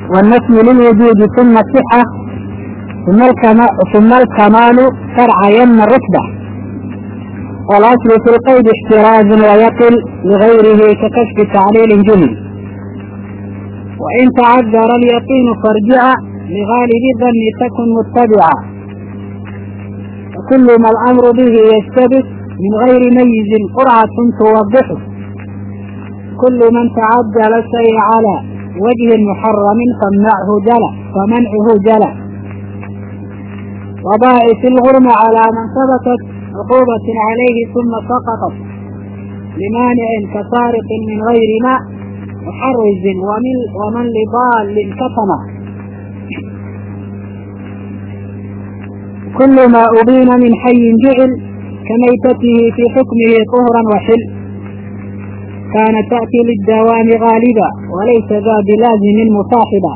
والنفي للوجود ثم الصحة ثم الكمال, ثم الكمال شرعين الرتبة والأصل في القيد احتراز ويقل لغيره ككشف تعليل جمل وإن تعذر اليقين فارجع لغالب الظن تكن متبعا وكل ما الأمر به يشتبه من غير ميز قرعة توضحه كل من تعدل الشيء على وجه محرم فمنعه جلى فمنعه جلى وبائس الغرم على من ثبتت عقوبة عليه ثم سقطت لمانع كسارق من غير ماء محرز ومن ومن لضال كتم كل ما أبين من حي جعل كميتته في حكمه طهرا وحل كان تأتي للدوام غالبا وليس ذا بلازم مصاحبا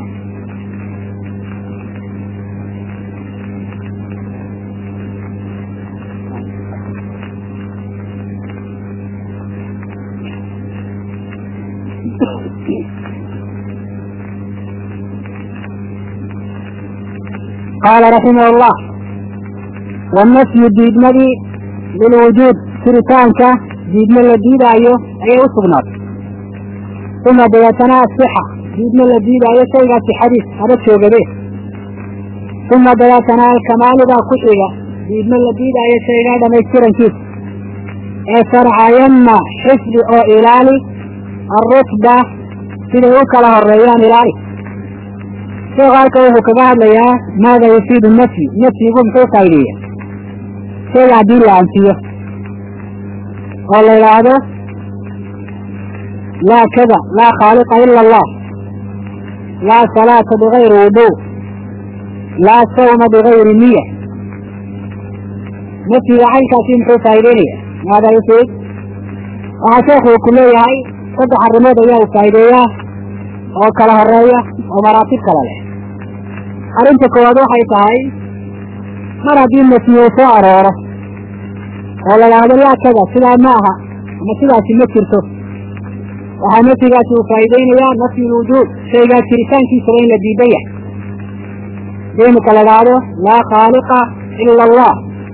قال رحمه الله والنفي diidmadii lilwujuud jiritaanka diidma la diidaayo ayay u sugnaatay uma dabeetana asixa diidma la diidaayo shaygaa sixadiis haba joogade uma dabeetana alkamaalu baa ku xiga diidma la diidaayo shaygaa dhamaystirankiisa ee sharcayanna xifdi oo ilaali arutba siday u kala horeeyaan ilaali sheekhu halka wuxuu kaga hadlayaa maada yufiidu nafyi nafyigu muxuu faa'ideeya shayga haddii la anfiyo oo la idhaahdo laa kada laa khaaliqa ila allah laa salaata bigayri wudu laa sawma bigayri niya nafyiga caynkaasi muxuu faa'ideynaya maada yufiid waxaa sheekhu uu ku leeyahay saddex arrimood ayaa uu faa'ideeyaa oo kala horeeya oo maraatib kale leh arrinta koowaad waxay tahay mar haddii nafyi uu soo arooro oo la idhaahdo laa kada sidaa ma aha ama sidaasi ma jirto waxaa nafyigaasi uu faa'iideynayaa nafyu lwujuud shaygaa jiritaankiisaba in la diidan yahay hadii imika la idhaahdo laa khaaliqa ila allah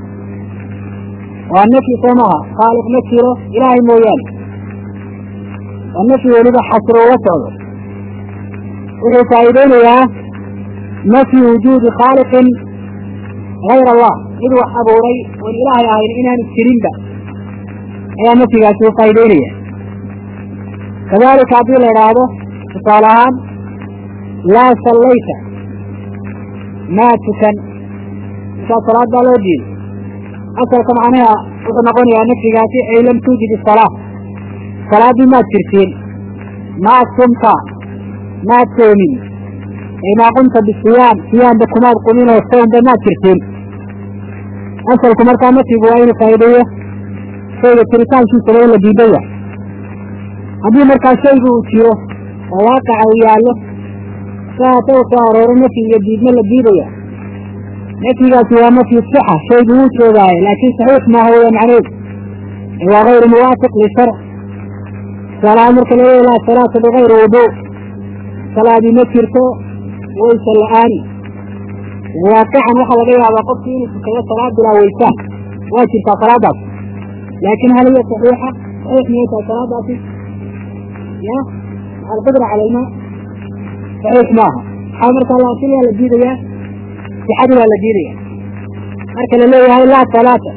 waa nafyi soo maaha khaaliq ma jiro ilaahay mooyaane waa nafyi weliba xasro uga socdo wuxuu faa'iideynayaa nafyu wujuudi khaaliqin hayr allah mid wax abuuray oon ilaahay ahayn inaanu jirinba ayaa nafyigaasi u faa'ideynaya kadalika haddii la idhaahdo tusaale ahaan laa sallayta maa tukan markaa salaad baa loo diiday asalka macnaha wuxuu noqonayaa nafyigaasi ay lam tuujid isalaa salaaddii maad jirtiin maa sumta maad soomin maa qumta bisiyaam siyaamba kumaad qumin oo soomba maad jirtiin asalku markaa nafyigu waa inuu faa'iideeyo shayga jiritaankiisaba in la diidan yahay haddii markaa shaygu uu jiro oo waaqaca uu yaallo saata u soo arooro nafyi iyo diidma la diidaya nafyigaasi waa nafyu sixa shaygu wuu joogaayo laakiin saxiix maaha weya macneedu waa gayru muwaafiq lisharc salaa marka la leeya laa salaata bigayri wudu salaadii ma jirto waysa la-aani waaqican waxaa laga yaabaa qofkii inuu tukado salaad bilaa waysaan waa jirtaa salaadaas laakin hal hiya saxiixa saxiix miyay tahay salaadaasi ya alqudra cala ilmaa saxiix maaha maxaa markaa laakin waa la diidayaa sixadii waa la diidaya marka la leeyahay laa salaata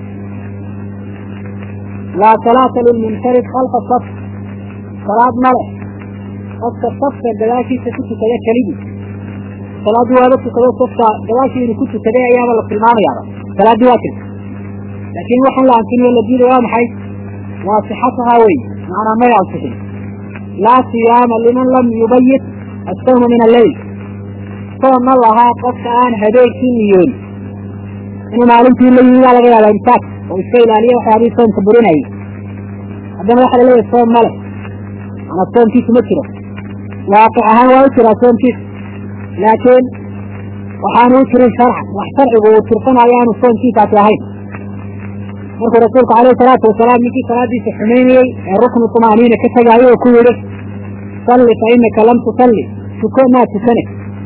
laa salaata lilmunfarid khalfa saf salaad male qofka safka gadaashiisa ku tukada keligii salaaddii waaba tukado safka gadaashii inuu ku tukaday ayaaba la tilmaamayaaba salaaddii waa jirta laakin waxaan la anfin la diiday waa maxay waa sixatahaa wey macnaa may ansixin laa siyaama liman lam yubayit asawma min alleyl soon ma lahaa qofka aan habeenkii niyoon inuu maalintii la yimi baa laga yaaba imsaak oo iska ilaaliya waxyaabihii soomka burinayay haddana waxaa la leeyahay soom male mana soomkiisu ma jiro waaqic ahaan waa u jiraa soomkiisa laakiin waxaanu u jirin sharcan wax sharcigu uu tirsanayo aanu soomkiisaasi ahayn markuu rasuulku alayhi salaatu wasalaam ninkii salaadiisa xumaynayey ee ruknu tumaaniina ka tegaayo oo ku yidhi salli fa inaka lam tusalli tuko maa tukane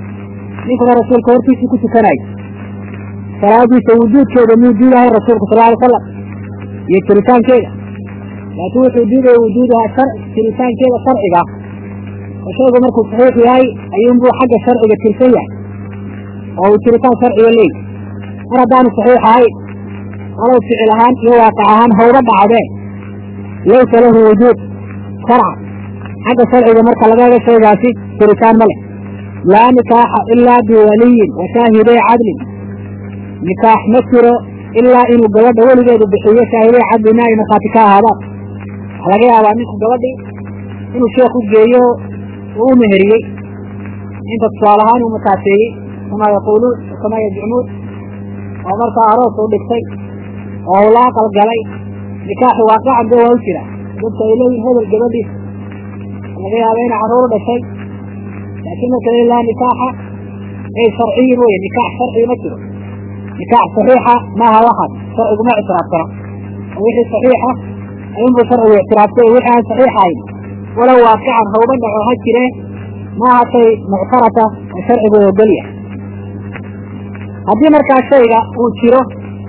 ninkuna rasuulka hortiisii ku tukanayo salaadiisa wujuudkeeda muu diidahay rasuulku sal alay slam iyo jiritaankeeda laakiin wuxuu diidaya wujuudaha jiritaankeeda sharciga oo shaygu markuu saxiix yahay ayuunbuu xagga sharciga tirsan yahay oo uu jiritaan sharciga leey mar haddaanu saxiix ahayn walow ficil ahaan iyo waaqic ahaan hawba dhacdee laysa lahu wujuud sharca xagga sharciga marka laga hego shaygaasi jiritaan ma leh laa nikaaxa ilaa biwaliyin wa shaahiday cadlin nikaax ma jiro ilaa inuu gabadha weligeedu bixiyo shaahiday cadlina ay markhaati ka ahaadaan waxaa laga yaabaa ninku gabadhii inuu sheekh u geeyo uu u meheriyey inta tusaale ahaan uu makaaseeyey kamaa yaquuluun kamaa yazcumuun oo markaa aroos uu dhigtay oo uu la aqal galay nikaaxi waaqican dee waa u jira dadka ay leeyihin hebel gabadhiisa laga yaaba inay carruur u dhashay laakiin marka la laa nikaaxa ay sharciyin weye nikaax sharci ma jiro nikaax saxiixa maaha waxaas sharcigu ma ictiraafsana oo wixii saxiixa ayunbuu sharcigu ictiraafsay wixii aan saxiix ahayn walow waaqican hawba dhaco ha jiree maaha shay muctarata oo sharcigu ogolya haddii markaa shayga uu jiro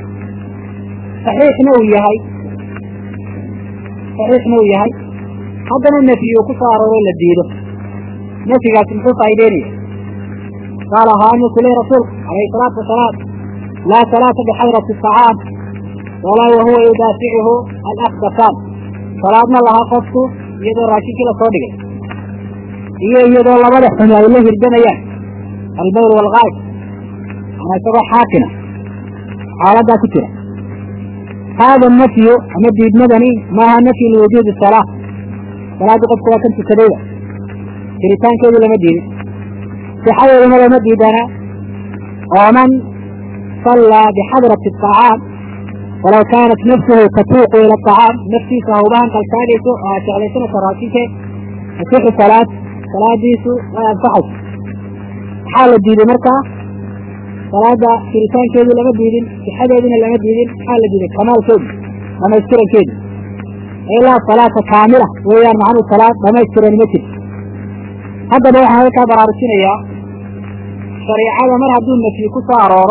saxiixna uu yahay saxiixna uu yahay haddana nafyi uu ku soo arooro la diido nafyigaasi muxuu faa'ideynaya qaala haa markuu lehi rasuulku calayhi salaatu wasalaam laa salaata bixadrati asacaam walaa wahuwa yudaaficuhu alakbasaan salaadna lahaa qofku iyadoo raashinkii lasoo dhigay iyo iyadoo labada xumi ay la hirdanayaan albayr waalgaayb ama isagoo xaakina xaaladaa ku jira haada nafyu ama diidmadani maaha nafyu liwujuudi salaa salaadii qofku waa kan tukadayda jiritaankeedu lama diidin sixadeeduna lama diidana oo man sallaa bixadrati aطacaam walaw kaanat nafsuhu tatuuqu ila aطacaam naftiisa hawbahan kalkaadayso oo aad jeclaysanaysa raashinkeed tasixu salaad salaadiisu way ansaxaysa maxaa la diiday markaa salaada jiritaankeedu lama diidin sixadeeduna lama diidin maxaa la diiday kamaalkeedu dhamaystirankeedu ilaa salaata kaamila weeyaan macnuu salaad dhamaystiran ma jirto haddaba waxaan halkaa baraarujinayaa shariicada mar hadduu nafyi ku soo arooro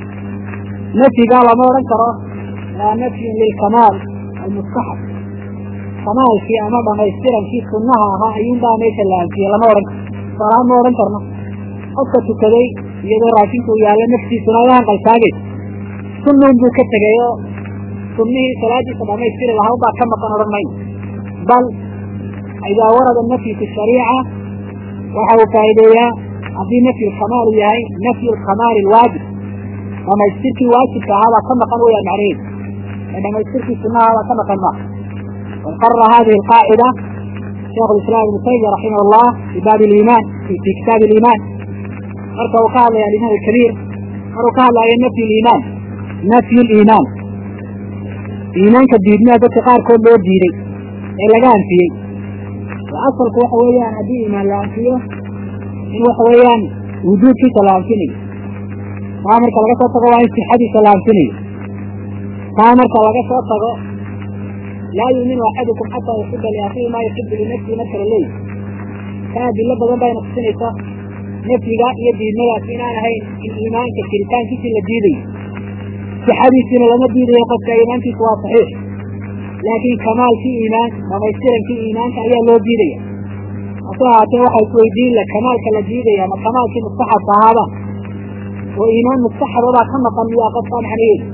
nafyigaa lama odhan karo waa nafyun lilkamaal almustaxab kamaalkii ama dhamaystirankii sunnaha ahaa ayuunbaa meesha la anfiyey lama odhan karo salaad ma odhan karno qofka tukaday iyadoo raashinku u yaallo naftiisuna ay hanqaltaagayso sunnuun buu ka tegay oo sunnihii salaadiisa dhamaystiri lahaa ubaa ka maqan odhan mayno bal idaa warada nafyu fi shariica waxa uu faa'iideeyaa haddii nafyu lkamaal uu yahay nafyu lkamaali alwaajib dhamaystirkii waajibka ahaabaa ka maqan weyaan macnaheedu ee dhamaystirkii sunnahaabaa ka maqan maaha wad qarara hadihi alqaacida sheikh lislaam ibnu taymiya raximah allah fi baabi liimaan fi kitaabi aliimaan marka uu ka hadlaya alimaam alkabiir maruu ka hadlaayo nafyu liimaan nafyu liimaan iimaanka diidmea dadka qaarkood loo diiday ee laga anfiyey asalku waxa weeyaan haddii iimaan la anfiyo in waxa weeyaan wujuudkiisa la anfinayo taa marka laga soo tago waa in sixadiisa la anfinayo taa marka laga soo tago laa yuuminu axadukum xataa yuxiba liakhihi maa yuxibu linafsihi marka la leeyahy taa adilo badan bayna tusinaysa nafyiga iyo diidmadaas inaan ahayn in iimaanka jiritaankiisii la diidayo sixadiisiina lama diidayo qofka iimaankiisu waa saxiix laakiin kamaalkii iimaanka dhamaystirankii iimaanka ayaa loo diidaya hase ahaatee waxa isweydiin la kamaalka la diidaya ma kamaalkii mustaxabka ahaaba oo iimaan mustaxaba baa ka maqan miyaa qofka macnaheedu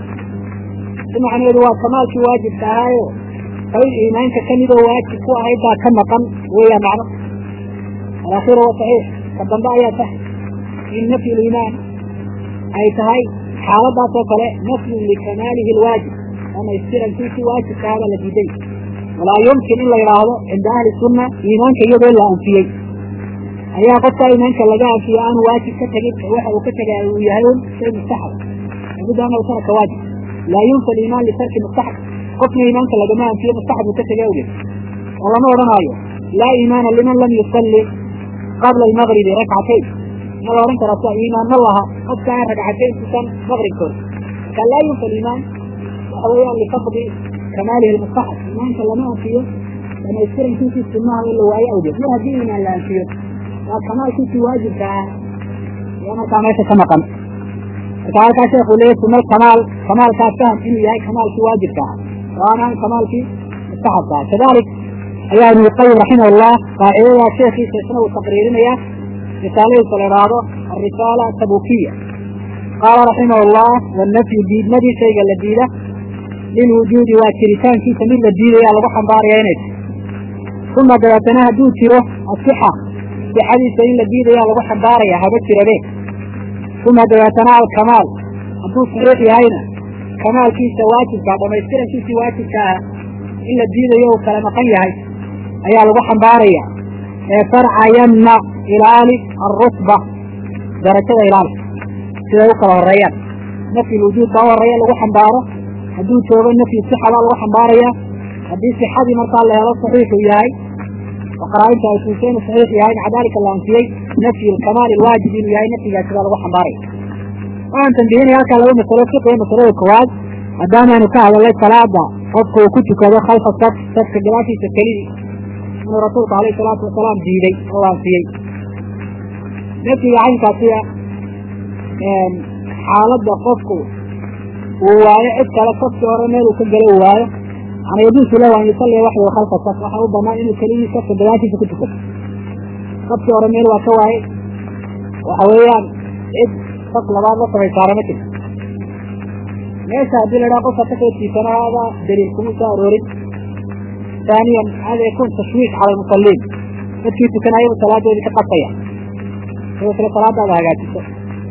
si macnaheedu waa kamaalkii waajibka ahaayo qayb iimaanka kamid oo waajib ku ahayd baa ka maqan weeyaan macno alakhiru wa saxiix ka dambe ayaa tahay in nafyu liimaan ay tahay xaaladaas oo kale nafyun likamaalihi alwaajib dhamaystirankiisii waajibka ahaabaa la diiday walaa yumkin in la yidhaahdo cinda ahli sunna iimaanka iyadoo la anfiyey ayaa qofka iimaanka laga anfiyo aanu waajib ka tegin waxa uu ka tegay uu yahay un shay mustaxab labuda anahu taraka waajib laa yunfa aliimaan litarki mustaxab qofna iimaanka lagama anfiyo mustaxab uu ka tegay awgeed oo lama odhanaayo laa iimaana liman lam yusalli qabla almagribi rakcatayn ma la odhan karaa sia iimaan ma laha qofka aan ragcatayn tukan maqribkooda marka laa yunfa aliimaan waxa weeyaan lifaqdi kamaalihi lmustaxab iimaanka lama anfiyo dhamaystirankiisii sunnaha oo la waayo awgeed mar haddii iimaan la anfiyo waa kamaalkiisii waajibka ah ayaa markaa meesha ka maqan marka halkaa sheekhu leeyahy sunal kamaal kamaalkaas faham inuu yahay kamaalkii waajibka ah oo aan ahan kamaalkii mustaxabka ah kadalik ayaa ibnu qayim raximahullah qaacidadaa sheekiisa isna uu taqriirinaya risaaladiisa la idhaahdo arisaala tabukiya qaala raximah llah wanafyu diidmadii shayga la diida lilwujuudi waa jiritaankiisa mid la diidaya lagu xambaaraya inay uma dabeetana hadduu jiro asixa sixadiisa in la diidaya lagu xambaaraya haba jirabe uma dabeetana alkamaal hadduu saxiix yahayna kamaalkiisa waajibkaa dhamaystirankiisii waajibka ah in la diidayo uu kala maqan yahay ayaa lagu xambaaraya ee farcayanna ilaali arutba darajada ilaali siday u kala horeeyaan nafyi lwujuud baa u horeeya lagu xambaaro hadduu joogo nafyi sixa baa lagu xambaaraya haddii sixadii markaa la helo saxiixuu yahay oo qaraa-inta ay tuusay inuu saxiix yahay maca dalika la anfiyey nafyi alkamaal alwaajib inuu yahay nafyigaasi baa lagu xambaaraya waxaan tambihinaya halkaa laba masalo fiqiya masalada koowaad maadaamaaynu ka hadalnay salaada qofka uu ku tukado khalfa saf safka gadaashiisa kelidii inuu rasuulku alayh salaatu wasalaam diiday oo anfiyey nafyiga caynkaasiya xaaladda qofku uu waayo cid kale safkii hore meel uu ka gala uu waayo ana yajuusu lahu an yusalliya waxdahu khalfa saf waxaa u banaan inuu keligii safka gadaashiisa ku tukado safkii hore meel waa ka waayey waxa weeyaan cid saf labaad la samaysaara ma jirto meesha haddii la dhaha qofka kasoo tiisana hada daliil kuma soo aroorin ثانيا هذا يكون تشويش على المصلين dadkii tukanayaba salaadoodii ka qasaya sidoo kale salaadaada hagaajiso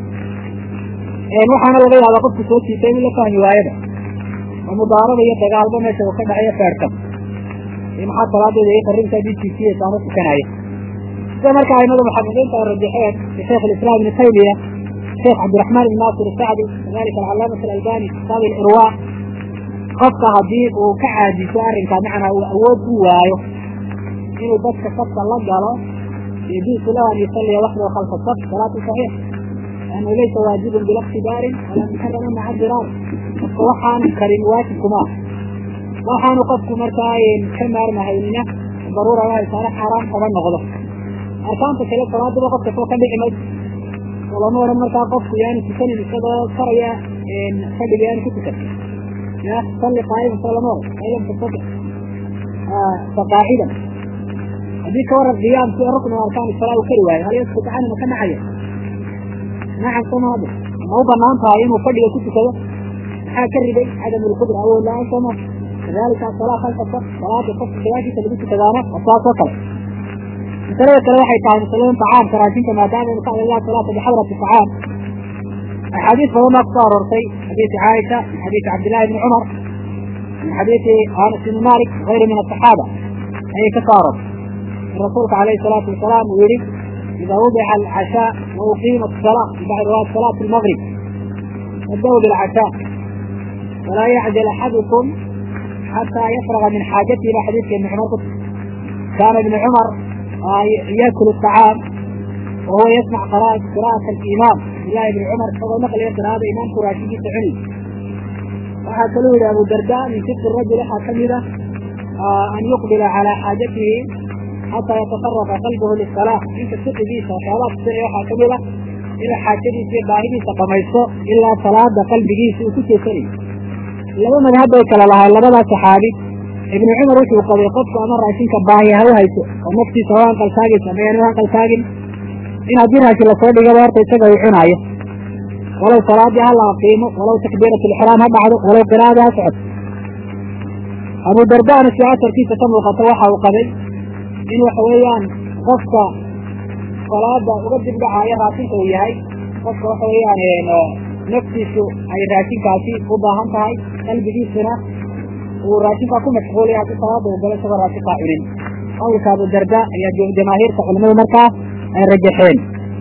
waxaana laga yaabaa qofku soo jiitay in la fahmi waayaba oo mudaarada iyo dagaalba meesha uu ka dhacayo feerkan iyo maxaa salaadeeda iyo karinta bisiisiyeysa ama tukanaya sida marka aimada muxaqiqiinta ay rajaxeen sheekh alislaam ibnu taymiya sheekh cabdiraxmaan ibn naasir sacdi kadalika alcalaamatu alalbani kitaab alirwa qofka haddii uu ka caajiso arrinkaa macnaa uu awood u waayo inuu dadka safka la galo yajuusu lahu an yusalliya waxdahu khalfa saf salaatu saxiix liannahu laysa waajibun bila iktibaarin walaa muxaraman maca diraar qofka waxaan karin waajibkuma ah waxaanu qofku markaa ka maarmahaynina daruura wahay saare xaaraan kaba noqdo arkaanta kale salaaduba qofka soo ka dhici mayso oo lama odhan markaa qofku yaanu tukanin isagoo karaya fadhiga yaanu ku tukan صلي قائما صلى مرة فإن لم تستطع فقاعدا هذه كورة القيام في ركن من أركان الصلاة وكل واحد هل يسقط عنه مكان معين؟ نعم سمع هذا ما هو بنان قائم وفضل كنت كذا حاكر بي عدم القدرة أو لا سمع كذلك الصلاة خلف الصف صلاة الصف كذلك تلبس كذانا الصلاة وكذا مثلا كلا واحد تعالى مثلا طعام كراتين كما دام قال الله صلاة بحضرة الطعام أحاديث فهما اختار ورسي حديث عائشة حديث عبد الله بن عمر من حديث أنس بن مالك غير من الصحابة أي كثارة الرسول عليه الصلاة والسلام يريد إذا وضع العشاء وأقيمت الصلاة بعد رواية صلاة المغرب ابدأوا بالعشاء ولا يعجل أحدكم حتى يفرغ من حاجته إلى حديث ابن عمر كان ابن عمر يأكل الطعام وهو يسمع قراءة قراءة الإمام الله بن عمر فهو نقل يقرأ هذا إمام قراشي تعلي وحكى له أبو الدرداء من ست الرجل حكمه أن يقبل على حاجته حتى يتطرق قلبه للصلاة إنك ست دي شغالات سريع حكمه إلى حاجته في باهي تقميصه إلا صلاة قلبه سوكته سري لما من هذا يكلا لها لما صحابي ابن عمر وشو قضي قدس أمر عشينك باهي هو هيسو ونفسي سواء قل ساقل سمعين وقل ساقل in haddii raashin lasoo dhigaba horta isaga uu cunaayo walow salaadii ha la aqiimo walow takbiirat lixraam ha dhacdo walow qiraada ha socoto abu dardana si asarkiisa ka muuqato waxa uu qabay in waxa weeyaan qofka salaada uga dibdhacaayo raashinka uu yahay qofka waxa weeyaan naftiisu ay raashinkaasi u baahan tahay qalbigiisuna uu raashinkaa ku mashquulaya si salaada uu galo isagoo raashinkaa cunin qawlka abu darda ayaa jamaahiirta culimadu markaa ay rajaxeen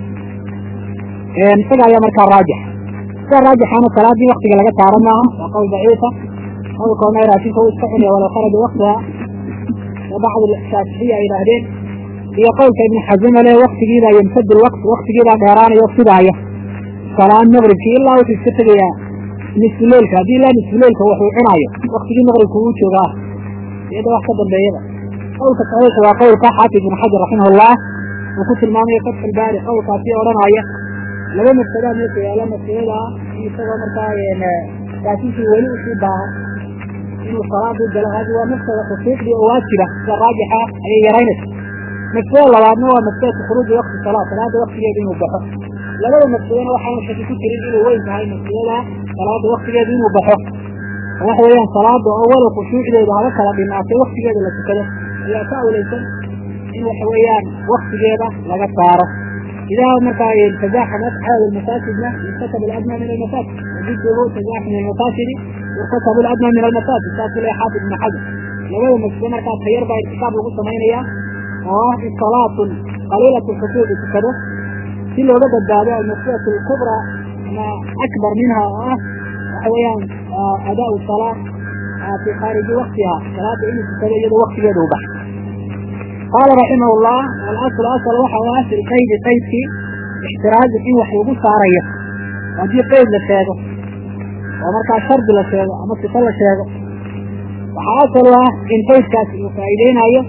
isaga ayaa markaa raajix sida raajixana salaadii waktiga laga saaro maaha waa qowl daciifa qowlkoona raashinka uu iska cunaya walow kharaja waktiha bacd shaaficiya ay yidhaahdeen iyo qowlka ibn xazima le waktigiibaa yamtad lwaqt waktigiibaa dheeraanayo sidaaya salaan maqribkii ilaa wuxuu iska tegayaa nisfu leilka haddii ilaa nisfu leilka waxuu cunaayo waktigii maqribka uu joogaa iyada wax ka dambeeyaba qowlka saxiixa waa qowlka xaafid ibn xajar raximah llah uu ku tilmaamayo fatx ilbaari qowlkaasi odhanaya laba mafsadaa meesha yaala mafsadada isagoo markaa kaasinkii weli usii baahan inuu salaadii galo hadi waa mafsada khusuuqdii oo waajiba sida raajixa ayay yaraynaysa mafsada labaadna waa mafsadatu khuruuji wakti salaa salaada waktigeeda inuu baxo labada mafsadana waxaana shaki ku jirin inay weyn tahay mafsadada salaada waktigeeda inuu baxo waxa weeyaan salaada oo walow khushuucdeedu haba kala dhinaatay waktigeeda la tukado ayaa ka awleysan in waxa weeyaan waktigeeda laga saaro idaa markaa tazaxamat xaal masaajidna irtakab aladna min almasaajid wajiduhu tazaxum almasaajidi irtakab aladna min almasaajid saasuu leeyahay xaafid ibn xajar labada masjid markaa tayar baa irtikaab lagu samaynaya oo ah in salaatun qaliilatu lxusuudi tukado si looga badbaado almasjidatu alkubra ama akbar minha oo ah waxa weeyaan adaa salaa fi khaariji waktiha salaada inuu tukado iyadoo waktigeeda u baxo qaala raximah llah alasl asl waxa u ah fi lqaydi qaydkii ixtiraazi in wax lagu saarayo haddii qayd la sheego oo markaa shardi la sheego ama sifo la sheego waxaa asal u ah in qaydkaasi uu faa'iideynayo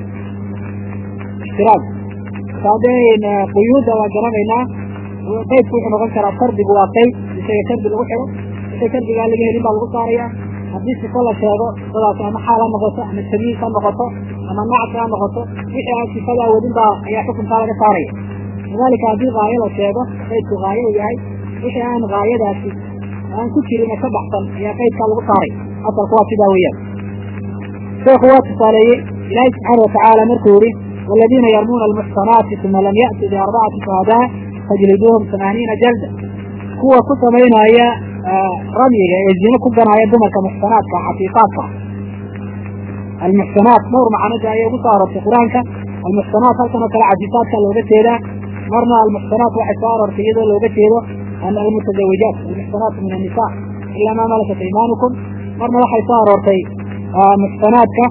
ixtiraaz saadee quyuudda waa garanaynaa qaydku wuxuu noqon karaa shardigu waa qayd isaga shardi lagu xidho wixii shardigaa laga helin baa lagu saaraya haddii sifo la sheego sifadaas ama xaal ha noqoto ama tamyiis ha noqoto ama nacsi ha noqoto wixii aan sifadaa wadin baa ayaa xukunkaa laga saaraya kadalika haddii haayo la sheego qaydku haayo uu yahay wixii aan haayadaasi aan ku jirina ka baxsan ayaa qaydkaa lagu saaray asalku waa sidaa weeyaan sheekhu waa tusaaleeyey ilaahi subxaana watacaala markuu yihi والذينa yrmuna المحصناaتi ثuma lam yأti بأربعaةi شهداء fajliduuhum ثaمaaنiina jalda kuwa ku samaynaya ramyiga ee zine ku ganaya dumarka muxsanaadka xaqiiqaadka almuxsanaat dhowr macnada ayay ugu soo aroortay qur-aanka almuxsanaat halkan oo kale cafiifaadka looga jeedaa marna almuxsanaat waxay soo aroortay iyadoo looga jeedo almutazawijaat almuxsanaatu min الnisa ila ma malakat imanukum marna waxay soo aroortay muxsanaadka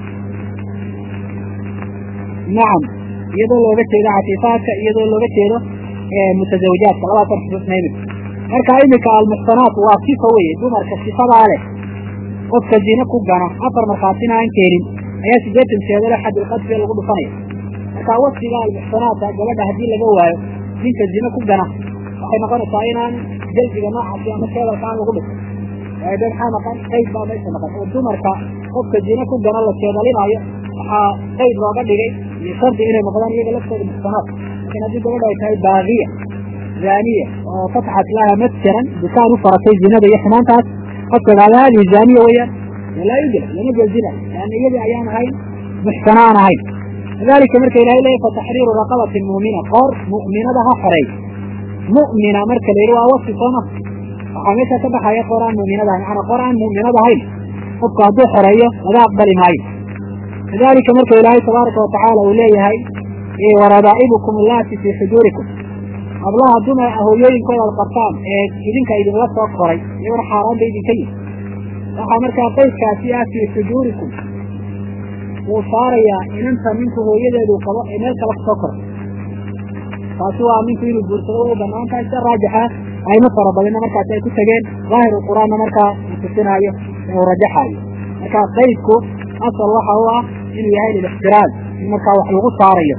nacam iyadoo looga jeedo cafiifaadka iyadoo looga jeedo mutazawijaadka labaasan xusuusna imika marka imika almuxsanaat waa sifa weye dumarka sifadaa leh qofka zine ku gana afar markhaatina aan keenin ayaa sideetan sheedale xadulqadfiga lagu dhufanaya marka wasfiga almuxsanaata gabadha haddii laga waayo ninka zine ku gana waxay noqonaysaa inaan jaldiga noocaasi ama sheedalka aan lagu dhufin waayo de maxaa noqon qayd baa meesha noqon oo dumarka qofka zine ku gana la sheedalinaayo waxaa qayd looga dhigay iyo shardi inay noqdaan iyaga laftooda muxsanaat lakin haddii gabadha ay tahay baagiya zaniya oo fatxat laha masjaran dukaan u faratay zinada iyo xumaantaas qofka gaada hadihi zaniya weyaan laa yujla lama jeldinayo leanna iyadii ayaan ahayn muxsana aan ahayn kadalika marka ilahay leeyahy fataxriiru raqabatin mu'mina qoor mu'minada ha xoreey mu'mina marka la yidhi waa wasfi sooma waxaa meesha ka baxaya qoor aan mu'minada ahayn macanaa qoor aan mu'minada ahayn qofku hadduu xoreeyo laga aqbali maayo kadalika marka ilaahay tabaaraka watacaala uu leeyahay waradaa'ibukum allaati fii xujuurikum hablaha dumar hooyooyinkooda ad qabtaan ee idinka idinla soo koray iyagona xaaraan ba idinka yihi waxaa markaa qaydkaasi ah fii xujuurikum wuu saarayaa inanta ninku hooyadeedu qabo ee meel kale kasoo koray taasi waa ninku inuu guursado way u banaan tahay sida raajixa ayma fara badina markaasi ay ku tegeen daahiru qur-aanna markaa uu tusinaayo ee uu rajaxaayo marka qaydku asal waxa u ah inuu yahay lilixtiraaz in markaa wax lagu saarayo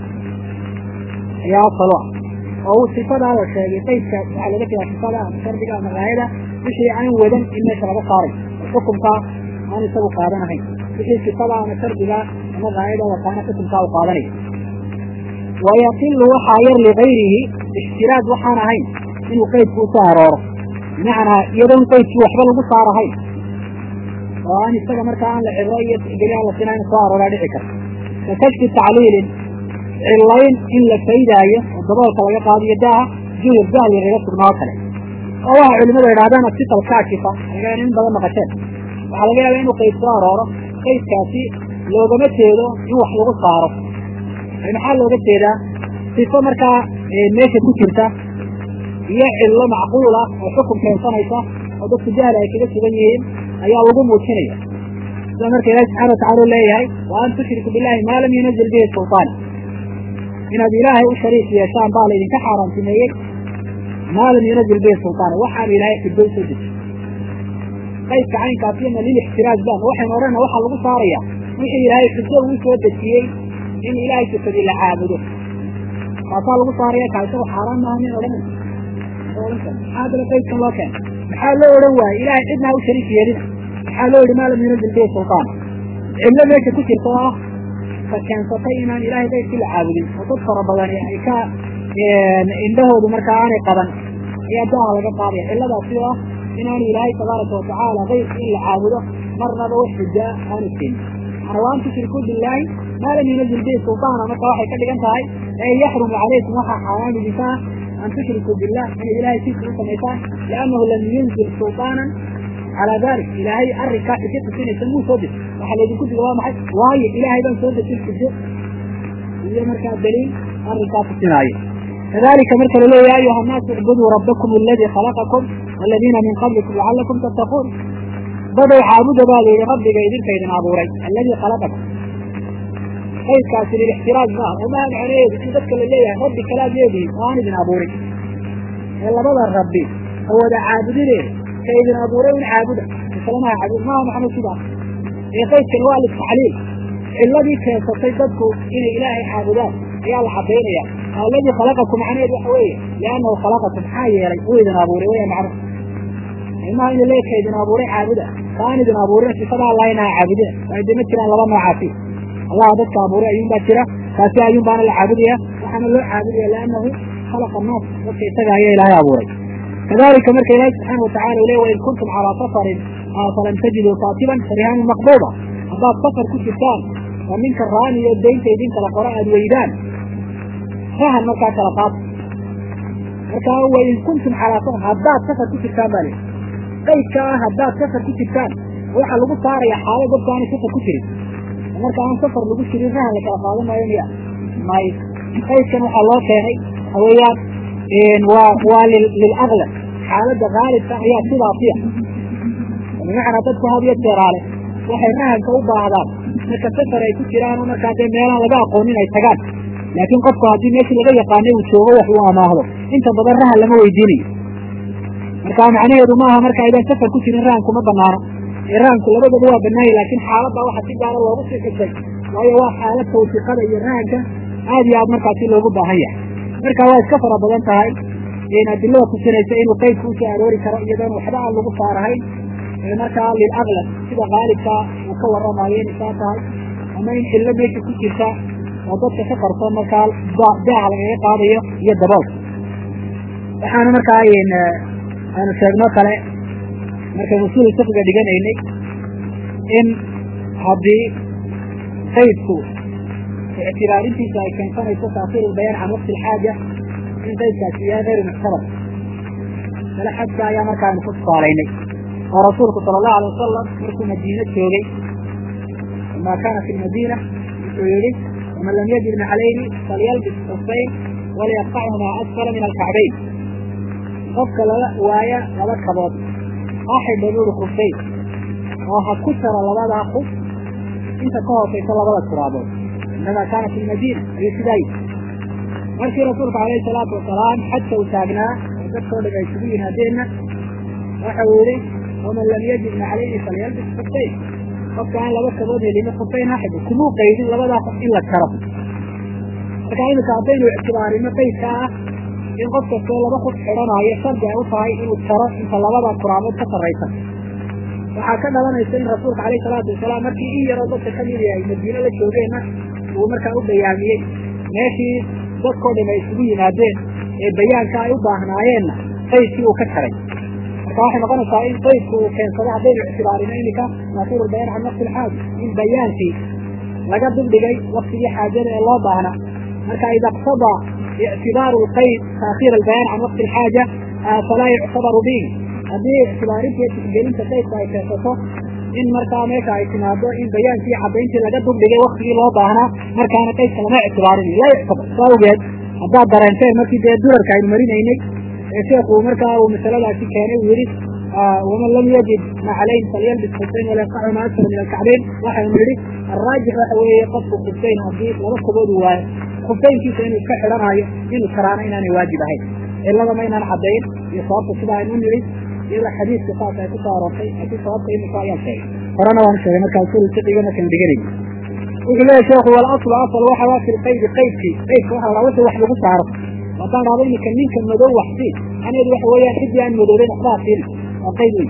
ayaa asal u ah oo uu sifadaa la sheegay qaydka waxaa laga jeedaa sifada ama shardiga ama gaayada wixii aan wadan in meesha laga saaray xukumkaa aan isagu qaadanahayn wixii sifada ama shardiga ama gaayada wataana xukumkaa u qaadanayo wayaqilu waxaa yar ligayrihi ixtiraaz waxaan ahayn inuu qaydku usoo arooro bimacnaa iyadoon qaydkii waxba lagu saarahayn oo aan isaga markaa aan la cibro iyo geli aan la sina in soo arooraa dhici karta ka kashfi tacliilin cillayn in la faydaayo oo daboolka laga qaadiyo daaha juhur jahli laga sugnaa oo kale oo waxa culimadu idhahdaan asifal kaashifa laga in badan maqasheen waxaa laga yaaba inuu qayd soo arooro qaydkaasi loogama jeedo in wax lagu saaro maxaa looga jeedaa sifo markaa meesha ku jirta iyo cillo macquul ah oo xukum keensanaysa oo dadku jahli ay kaga sugan yihiin ayaa lagu muujinaya sida marka ilahi subxana watacala u leeyahay wa an tushriku billahi maa lam yunazil bihi sulطaan inaad ilaahay u shariik yeeshaan baa laydinka xaaraantimeeyey maa lam yunazil bihi sulطaan waxaan ilaahay xiddo usoo dejiy qaydka caynkaasiyana lilixtiraaz ban waxaynu odhana waxaa lagu saaraya wixii ilaahay xiddo uu soo dejiyey in ilaahay sifadii la caabudo kaasaa lagu saaraya kaa isagu xaaraan maaha min odhanay odhan kara maxaa haddana qaydkan loo keena maxaa loo odhan waaye ilahay cidna ha u shariik yeelina maxaa loo yihi maa lam yunazil bihi sultaan cillo meesha ku jirta oo ah ka keensatay inaan ilahay qaydkii la caabudin oo dad fara badani ay ka indhahoodu markaa aanay qaban ayaa daaha laga qaadaya cilladaasi oo ah inaanu ilaahay tabaaraka watacaala qaydka in la caabudo marnaba wax xujaa aanu keenin ana waan tushrikuu billaahi maa lam yunazil bihi sultaana marka waxay ka dhigan tahay ee yaxrumu calaykum waxaa xaaraam idinka ah an tushrikuu billah inay ilahay siisa u samaysaan liannahu lam yunzil sultaanan calaa dalik ilaahay arrinkaa xujo tusinaysa muu soo dejin waxaa laydinku diga waa maxay waayo ilaahay baan soo dejin xujo iyo markaa daliil arrinkaa tusinaayo kadalika marka laleeya ya ayuha annaasu icbuduu rabbakum aladii khalaqakum waladiina min qablikum lacalakum tattaquun dadow caabuda baa la yidhi rabbiga idinka idin abuuray alladii khalaqakum qaydkaasi lilixtiraaj maaha oo maha macnaheedu in dadka la leeyahay rabbi kalaad leedihin oo aan idin abuurin ee labada rabbi ha wada caabudideeda ka idin abuuray un caabuda islamaha caabud maha macno sidaas ee qaydkani waa litacliil cilladii keensatay dadku inay ilaahay caabudaan ayaa la cadaynaya alladii khalaqakum macnaheedu waxa weeye liannahu khalaqakum maxaa yeelay uu idin abuuray waya macno ilmaha in leeka idin abuuray caabuda kaan idin abuurin sifadaa allah inaha caabudina waa idima jiraan laba noocaasi allah dadka abuuray ayuun baa jira kaasi ayuun baana la caabudaya waxaana loo caabudaya liannahu khalaqa annaas dadka isaga ayaa ilaahay abuuray kadalika marka ilaahi subxaana watacala u le wain kuntum calaa safarin falam tajiduu kaatiban farihaanun maqbuuda haddaad safar ku jirtaan oo ninka raani iyo daynta idin kala qora aad weydaan rahan markaa kala qaata markaa wain kuntum calaa safar haddaad safar ku jirtaan baa lihi qaydka ah haddaad safar ku jirtaan waxaa lagu saaraya xaalad dadku aanay safar ku jirin marka aan safar lagu jirin rahan la kala qaadan maayo miya may qaydkan waxaa loo keenay waxa weeyaan waa waa lilaglab xaaladda haalibka ayaa sidaasiya bimacnaa dadku had iyo jeeraale waxay rahanka u baahdaan marka safar ay ku jiraan oo markaa dee meelaan laga aqoonin ay tagaan laakiin qofku haddii meeshii laga yaqaanay uu joogo wax uu amaahdo inta badan rahan lama weydiinayo marka macnaheedu maaha marka aydan safar ku jirin rahanku ma banaano ee rahanku labadaba waa banaanya laakiin xaaladda waxa si gaara loogu sii xusay waayo waa xaalad tawfiiqada iyo rahanka aad iyo aad markaasi loogu baahan yahay marka waa iska fara badan tahay adilada tusinaysa inuu qaydku usoo aroori karo iyadoon waxba aan lagu saarahayn markaa lilaglab sida haalibka uu ka waramayo inay saa tahay ama in xillo meesha ku jirta oo dadka ka qarsoon markaa daaha lagaga qaadayo iyo daboolka waxaana markaa aanu sheegno kale markay usuul fiqiga dhiganaynay in haddii qaydku ictibaarintiisa ay keensanayso taasiir ulbayaan can waqti alxaaja in qaydkaasi yahay hayru muctabar kale xajka ayaa markaanu ku tusaalaynay oo rasuulku sala allahu alay wasalam markuu madiine joogay maa kaana fi lmadiina wuxuu yihi waman lam yajid naxlayni falyalbis xufayn waliyaqtachumaa asfala min alkacbayn qofka lala waaya laba kabood ha xidha buuri kufayn oo ha ku jaro labadaa kuf inta ka hoosaysa labada turaabood inamaa kaana fi lmadiina ayuu sidaa yidhi markii rasuulku alayhi salaatu wasalaam xajka uu taagnaa oo dadkao dham ay isugu yimaadeenna waxa uu yihi waman lam yajid naxlayni falyalbis kufayn qofka aan laba kabood helin kufayn ha xidho kumuu qaydin labadaa qof in la jaro marka iminka haddaynu ictibaarino qaydka ah in qof kastoo laba kuf xidhanaayo shardi ay u tahay inuu jaro inta labada kuraamood ka sarraysa waxaa ka dhalanaysa in rasuulka alayhi salaatu wasalaam markii in yaroo dadka ka mid yahay madiine la joogeenna uu markaa u bayaamiyey meeshii dadkoo dham ay isugu yimaadeen ee bayaanka ay u baahnaayeenna qaydkii uu ka jaray marka waxay noqonaysaa in qaydku uu keensado haddaynu ictibaarino iminka naasiru bayaan can waqti alxaaja in bayaankii laga dibdhigay waktigii xaajada ee loo baahna marka ida iqtada ictibaaru lqayd taakhiir albayaan can waqti alxaaja falaa yuctabaru bihi haddii ictibaarinta iyo tixgelinta qaydka ay keensato in markaa meesha ay timaado in bayaankii cadayntii laga dubdhigay waktigii loo baahnaa markaana qaydka lama ictibaarin laa yuctabar saa awgeed haddaad dareenteen markii dee durarka aynu marinaynay ee sheekhu markaa uu masaladaasi keenay uu yihi waman lam yajid naclayn falyalbis kufayn walayaqacuma asfala min alkacbayn waxaynu yihi alraajix waxa weeye qofku kufayn haddii laba kabood uu waayo kufaynkiisa inuu iska xidhanaayo inuu karaano inaanay waajib ahayn cilada ma inaan cadayn iyo sababta sida aynu nidhi iyada xadiiska saas ay ku soo aroortay laakiin sababta imika ayaan sheegay horena waan sheegay markaa usul fiqiga markaan dhiganay wuxuu leeyahy sheekhu walaslu asal waxa waa fi lqaydi qaydkii qaydka waxa la wixii wax lagu saaro haddaan dhahdo iminka ninka madow wax siin macnaheedu waxa weeyaan ciddii aan madoobeyn waxbaa siin waa qayd weyn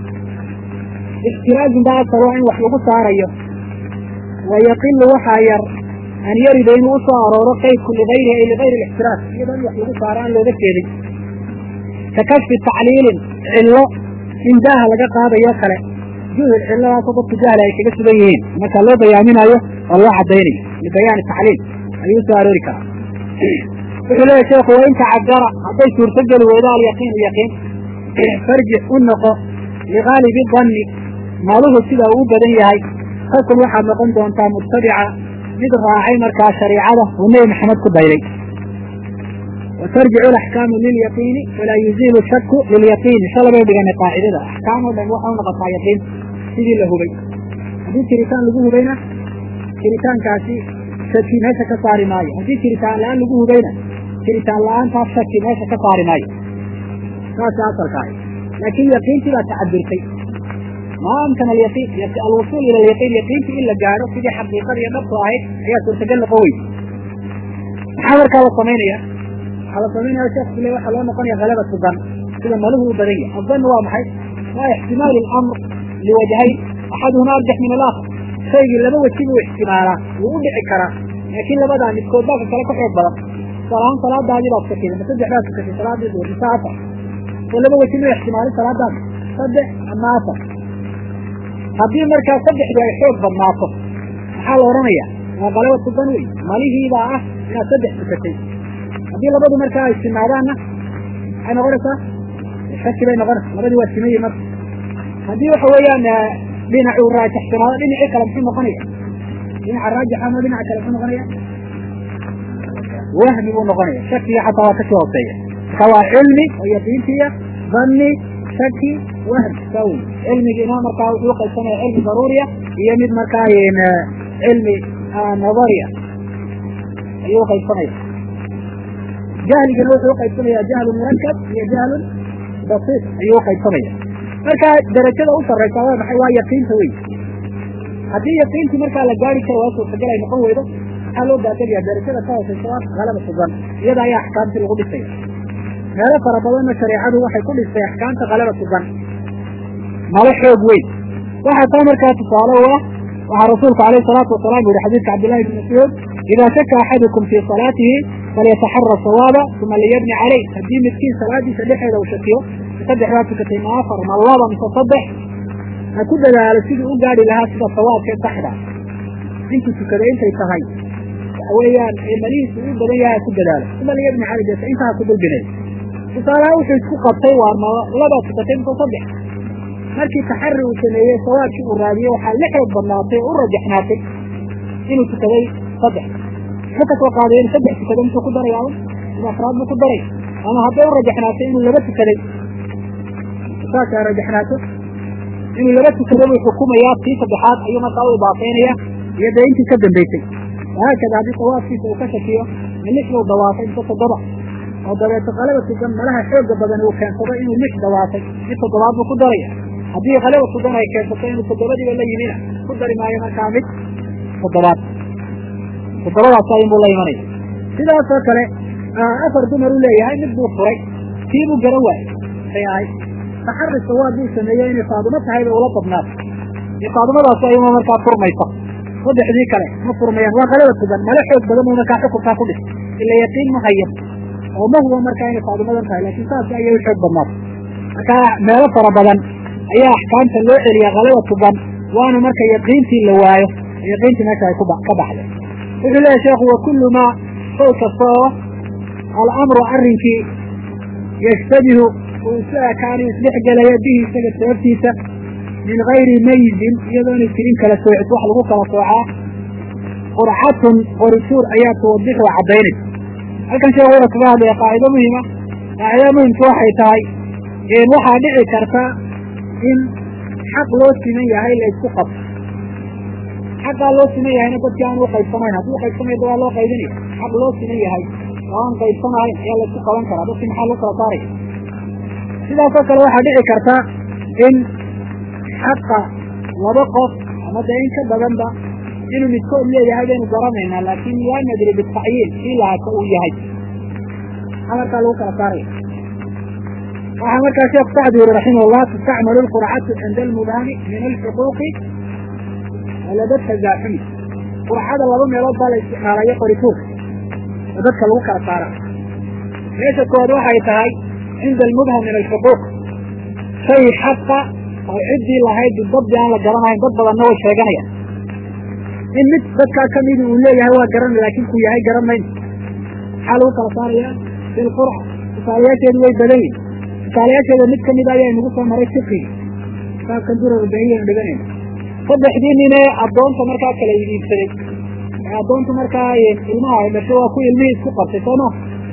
ixtiraazun baa asal waa in wax lagu saarayo wa yaqilu waxaa yar an yarida inuu usoo arooro qaydku ligayrihi ay ligayri lixtiraaz iyadoo in wax lagu saaro aan looga jeedin ka kashfi tacliilin cillo in daaha laga qaadayo kale juhul cilladaasoo dadku jahli ay kaga sugan yihiin marka loo bayaaminayo oo loo cadaynayo libayaani tacliil ayuu usoo aroori karaa wuxuu leeyahy sheekhu wain tacadara hadday suurtogeli weydo alyaqiin yaqiin farjix u noqo ligaalibi danni maluhu sida uu u badan yahay takun waxaad noqon doontaa mutabica mid raacay markaa shariicada uu nebi maxamed ku dayday wa tarjicu alaxkaamu lilyaqiini walaa yuziilu shaku lilyaqiini shala bay dhiganay qaacidada axkaam oo dhan waxay u noqotaa yaqiin sidii la hubay haddii jiritaan lagu hubayna jiritaankaasi shaki meesha ka saari maayo haddii jiritaan la-aan lagu hubayna jiritaan la-aantaas shaki meesha ka saari maayo saasa asalka ahy laakiin yaqiintii baa tacabirtay ma amkana alyaqiin alwusuul ila alyaqiin yaqiintii in la gaadho sidii xaqiiqada iyo dhabtu ahayd ayaa suurtagal noqon weyse maxaa markaa la samaynaya waxaa la samaynaya sheekhu le waxaa loo noqonaya halabatu dan sida maluhu u badan yahay adan waa maxay waa ixtimaalu lamr liwajhayn axaduhuma arjax min alaakhar shaygii laba weji buu ixtimaalaa wuu u dhici karaa laakiin labadaa midkood baa ka kale ka xoog badan tusaalahaan salaadaadii baad tukatay ma saddex baad tukatay salaadii duhur mise afar oo laba weji ma ixtimaalin salaadaada saddex ama afar haddii markaa saddexdu ay xoog badnaato maxaa la odhanaya waa qalabatu dan wey malihiibaa ah inaad saddex tukatay haddii labadu markaa ay simaadaanna maxay noqonaysaa shaki bay noqonaysa labadii waa simayi marka haddii waxa weeyaan dhinacuu raajaxsanaado dhinacii kale muxuu noqonaya dhinaca raajixa ama dhinaca kale muxuu noqonaya wahmi buu noqonaya shakiga xataa waa kasii hooseeya marka waa cilmi oo yaqiintiya danni shaki wahmi saa wey cilmigiina markaa wuxuu uqaybsanaya cilmi daruuriya iyo mid markaa cilmi nadariya ayuu uqaybsanaya jahligana wuxuu uqaybsanaya jahlun murakab iyo jahlun basiit ayuu uqaybsanaya marka darajada u saraysa waa maxay waa yaqiinta wey haddii yaqiintii markaa la gaari karo waa suurtagal ay noqon weydo maxaa loo baatagaya darajada ka hooseysa waa halaba sugan iyada ayaa axkaamtii lagu dhisaya meelo fara badanna shareecadu waxay ku dhistay axkaamta kalaba sugan malo xoog weyn waxaa taa markaa tusaale u ah waxaa rasuulku alayh salaatu wasalaam yihi xadiidka cabdillahi bn mascuud idaa shaka axadukum fii salaatihi falyataxara sawaaba uma liyabni caleyh haddii midkiin salaadiisa dhexeeda uu shakiyo saddex baa tukatay ma afar ma laba mise saddex ha ku dadaalo siduu u gaari lahaa sida sawaabkee saxda intuu tukaday intay tahay waxa weeyaan malihiisu u badan yahay ha ku dadaalo uma liyabni caleyh deeta intaa ha ku dulbinay tusaalaha wuxuu isku qabtay waa ma labaa tukatay mise saddex markii taxari uu sameeyey sawaabkii uu raadiyey waxaa la xoog badnaatay oo u rajaxnaatay inuu tukaday saddex muxuu ka soo qaaday in saddex tukaday muxuu ku daraya in afraad buu ku daray ama hadday u rajaxnaatay inuu laba tukaday saasa rajaxnaato inuu laba tukada buu xukumayaa tii saddexaad ayuu markaa u idaafeynaya iyo dee intii ka dambeysay wahaakada haddii sawaabkiisa uu ka shakiyo min lix buu dawaafay mise toddoba oo dabeeto qalaba sugan malaha xooga badan uu keensado inuu lix dawaafay mid toddobaad buu ku daraya haddii qalaba sugan ay keensato inuu toddobadiiba la yimina ku dari maayo markaa mid toddobaad toddobadaas ayunbuu la imanaya sidaasoo kale afar dumar u leeyahay mid buu furay kii buu garan waayey say ahayd taxari sawaab buu sameeyey inay faadumo tahay bay ula badnaato iyo faadumadaas ayuma markaa furmaysa saddexdii kale ma furmayaan waa qalaba sugan mala xoog badan buu markaa xukunkaa ku dhis ila yaqiin ma hayo oo ma hubo markaa inay faadumadan tahay laakiin saas ayay u xoog badnaato markaa meelo fara badan ayaa axkaamta loo celiya kalaba sugan waana marka yaqiintii la waayo yaqiintii meesha ay ka baxday wuxuu leeyahy sheekhu wa kullu maa shay kasta oo alamru arrinkii yashtabihu uu isu ekaanayo isdhex gelaya bihi isaga sababtiisa min gayri mayzin iyadoonay jirin kala soocid wax lagu kala soocaa qurcatun qorituur ayaa tuwadixu caddaynaysa halkan sheekh wuxuu kaga hadlaya qaacido muhima qaacida muhimka waxay tahay waxaa dhici karta in xaq loo siman yahay la isku qabto xaqaa loo siman yahayna dadkii aan uqaybsanayn haddii uqaybsanayda waa loo qaybinaya xaq loo siman yahay oo aan qaybsanahayn ayaa la isku qaban karaa dadkii maxaa lagu kala saaraya sidaasoo kale waxaa dhici karta in xaqa laba qof ama dee in ka badanba inuu midkood leeyahay baynu garanaynaa laakin laa nadri bitacyiin kii lahaka uu yahay maxaa markaa lagu kala saaraya waxaa markaa sheekh sacdi yuri raximah llah tustacmalu lqurcatu cinda almubhami min alxuquuqi walada tazaaxumi qurcada laba meelood baa la isticmaalayo qorituurka oo dadka lagu kala saara meesha kood waxay tahay cinda almubham min alxuquuq shay xaqa oo ciddii lahayd bidabdi aan la garanahayn dad badanna way sheeganayaan in mid dadkaa kamidi uu leeyahay waa garanay laakin ku yahay garan mayno maxaa lagu kala saaraya bilqurca tusaalayaasheedu way badan yihin tusaalayaasheeda mid kamida ayaa inagu soo maray fiqigi kitaabkan durarbahiyan dhiganayna saddexdii nin ee addoonta markaa kala idiibsaday ee addoonta markaa ilmaha ay dhashay waa ku ilmihii isku qabtay sooma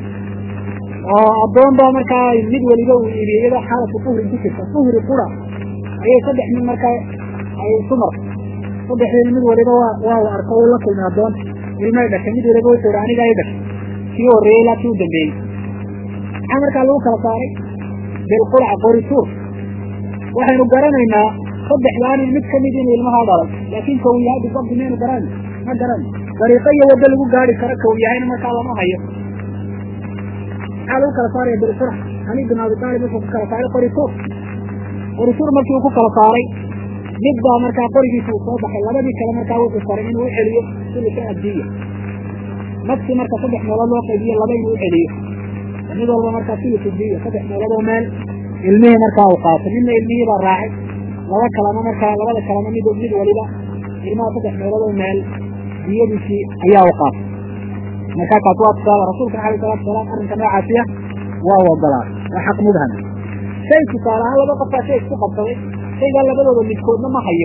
oo addoon baa markaa mid weliba uu iibiyey iyadoo xaalatu uhri ku jirta uhri qura ayay saddex nin markaa ay isu martay saddexdii mid waliba waa waa la arko uu la kulmay addoonta ilmay dhashay mid waliba wuxuu ihi aniga i dhashay kii horreeyey ilaa kii u dambeeyey maxaa markaa lagu kala saaray bilqurca qorituur waxaynu garanaynaa saddexdaan mid kamid inuu ilmahaa dhalay laakin ka uu yahay bisabdi maynu garan ma garan dariiqo iyo waddo lagu gaari karo ka uu yahayna markaa lama hayo maxaa lagu kala saaraya bilqurca ali bin abi taalib wuxuu ku kala saaray qorituur qorituur markii uu ku kala saaray mid baa markaa qorigiisa uu soo baxay labadii kale markaa wuxuu faray inuu u celiyo sulika abdiya nafsi marka saddex meelood loo qaybiyo laba inuu u celiyo mid walba markaa sulika abdiya saddex meelood oo meel ilmihii markaa uu qaatay midna ilmihii baa raacay laba kalena markaa labada kalena mid mid waliba ilmaha saddex meelood oo meel diyadiisii ayaa u qaatay markaa kaas waa tusaale rasuulka alayh salatu salaam arrinka noocaasiya waa ogolaa waa xaq mubhama shay tusaale ahaan laba qofkaa shay isku qabsaday shaygaa labadooda midkoodna ma hayo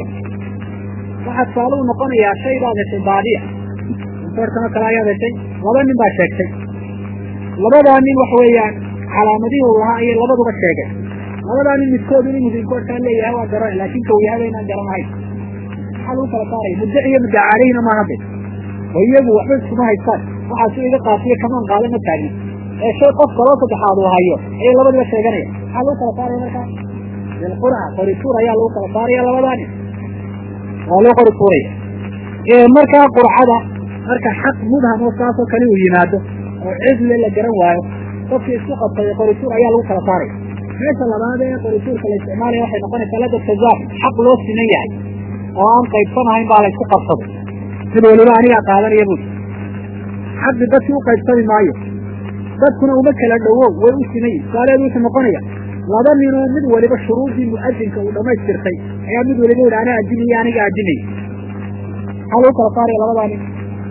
waxaa tusaale u noqonayaa shaybaad heshay baadiya soorkano kale ayaad heshay laba nin baa sheegtay labadaa nin waxa weeyaan calaamadihii uu lahaa ayay labaduba sheegeen labadaa nin midkoodu inuu musinkoodkaa leeyahay waa garan laakin ka uu yahay baynaan garanahayn maxaa lagu kala saaraya muddaci iyo muddaca caleyhina maaha de oo iyagu waxba iskuma haystaan waxaa si iga qaatiyo kamaan qaada ma taagin ee shay qof kaloo saddexaad uu hayo ayay labadiba sheeganaya maxaa lagu kala saaraya markaa bilqurca qorituur ayaa lagu kala saaraya labadaa nin waa loo qori tuuraya markaa qurcada marka xaq mubham oo saasoo kale uu yimaado oo cidle la garan waayo qofkii isku qabtay qorituur ayaa lagu kala saaraya meesha labaad ee qorituurka la isticmaalaya waxay noqonaysaa lada tazaaf xaq loo siman yahay oo aan qaybsanahayn baa la isku qabsaday mid waliba anigaa qaadanaya bui xaqi dadkii u qaybsami maayo dadkuna uma kala dhowow way u simayin tusaaleedu wuxuu noqonaya laba ninoo mid waliba shuruudii mu'adinka uu dhamaystirtay ayaa mid waliba yihi anaa adinaya aniga adinaya maxaa lagu kala saaraya labadaa nin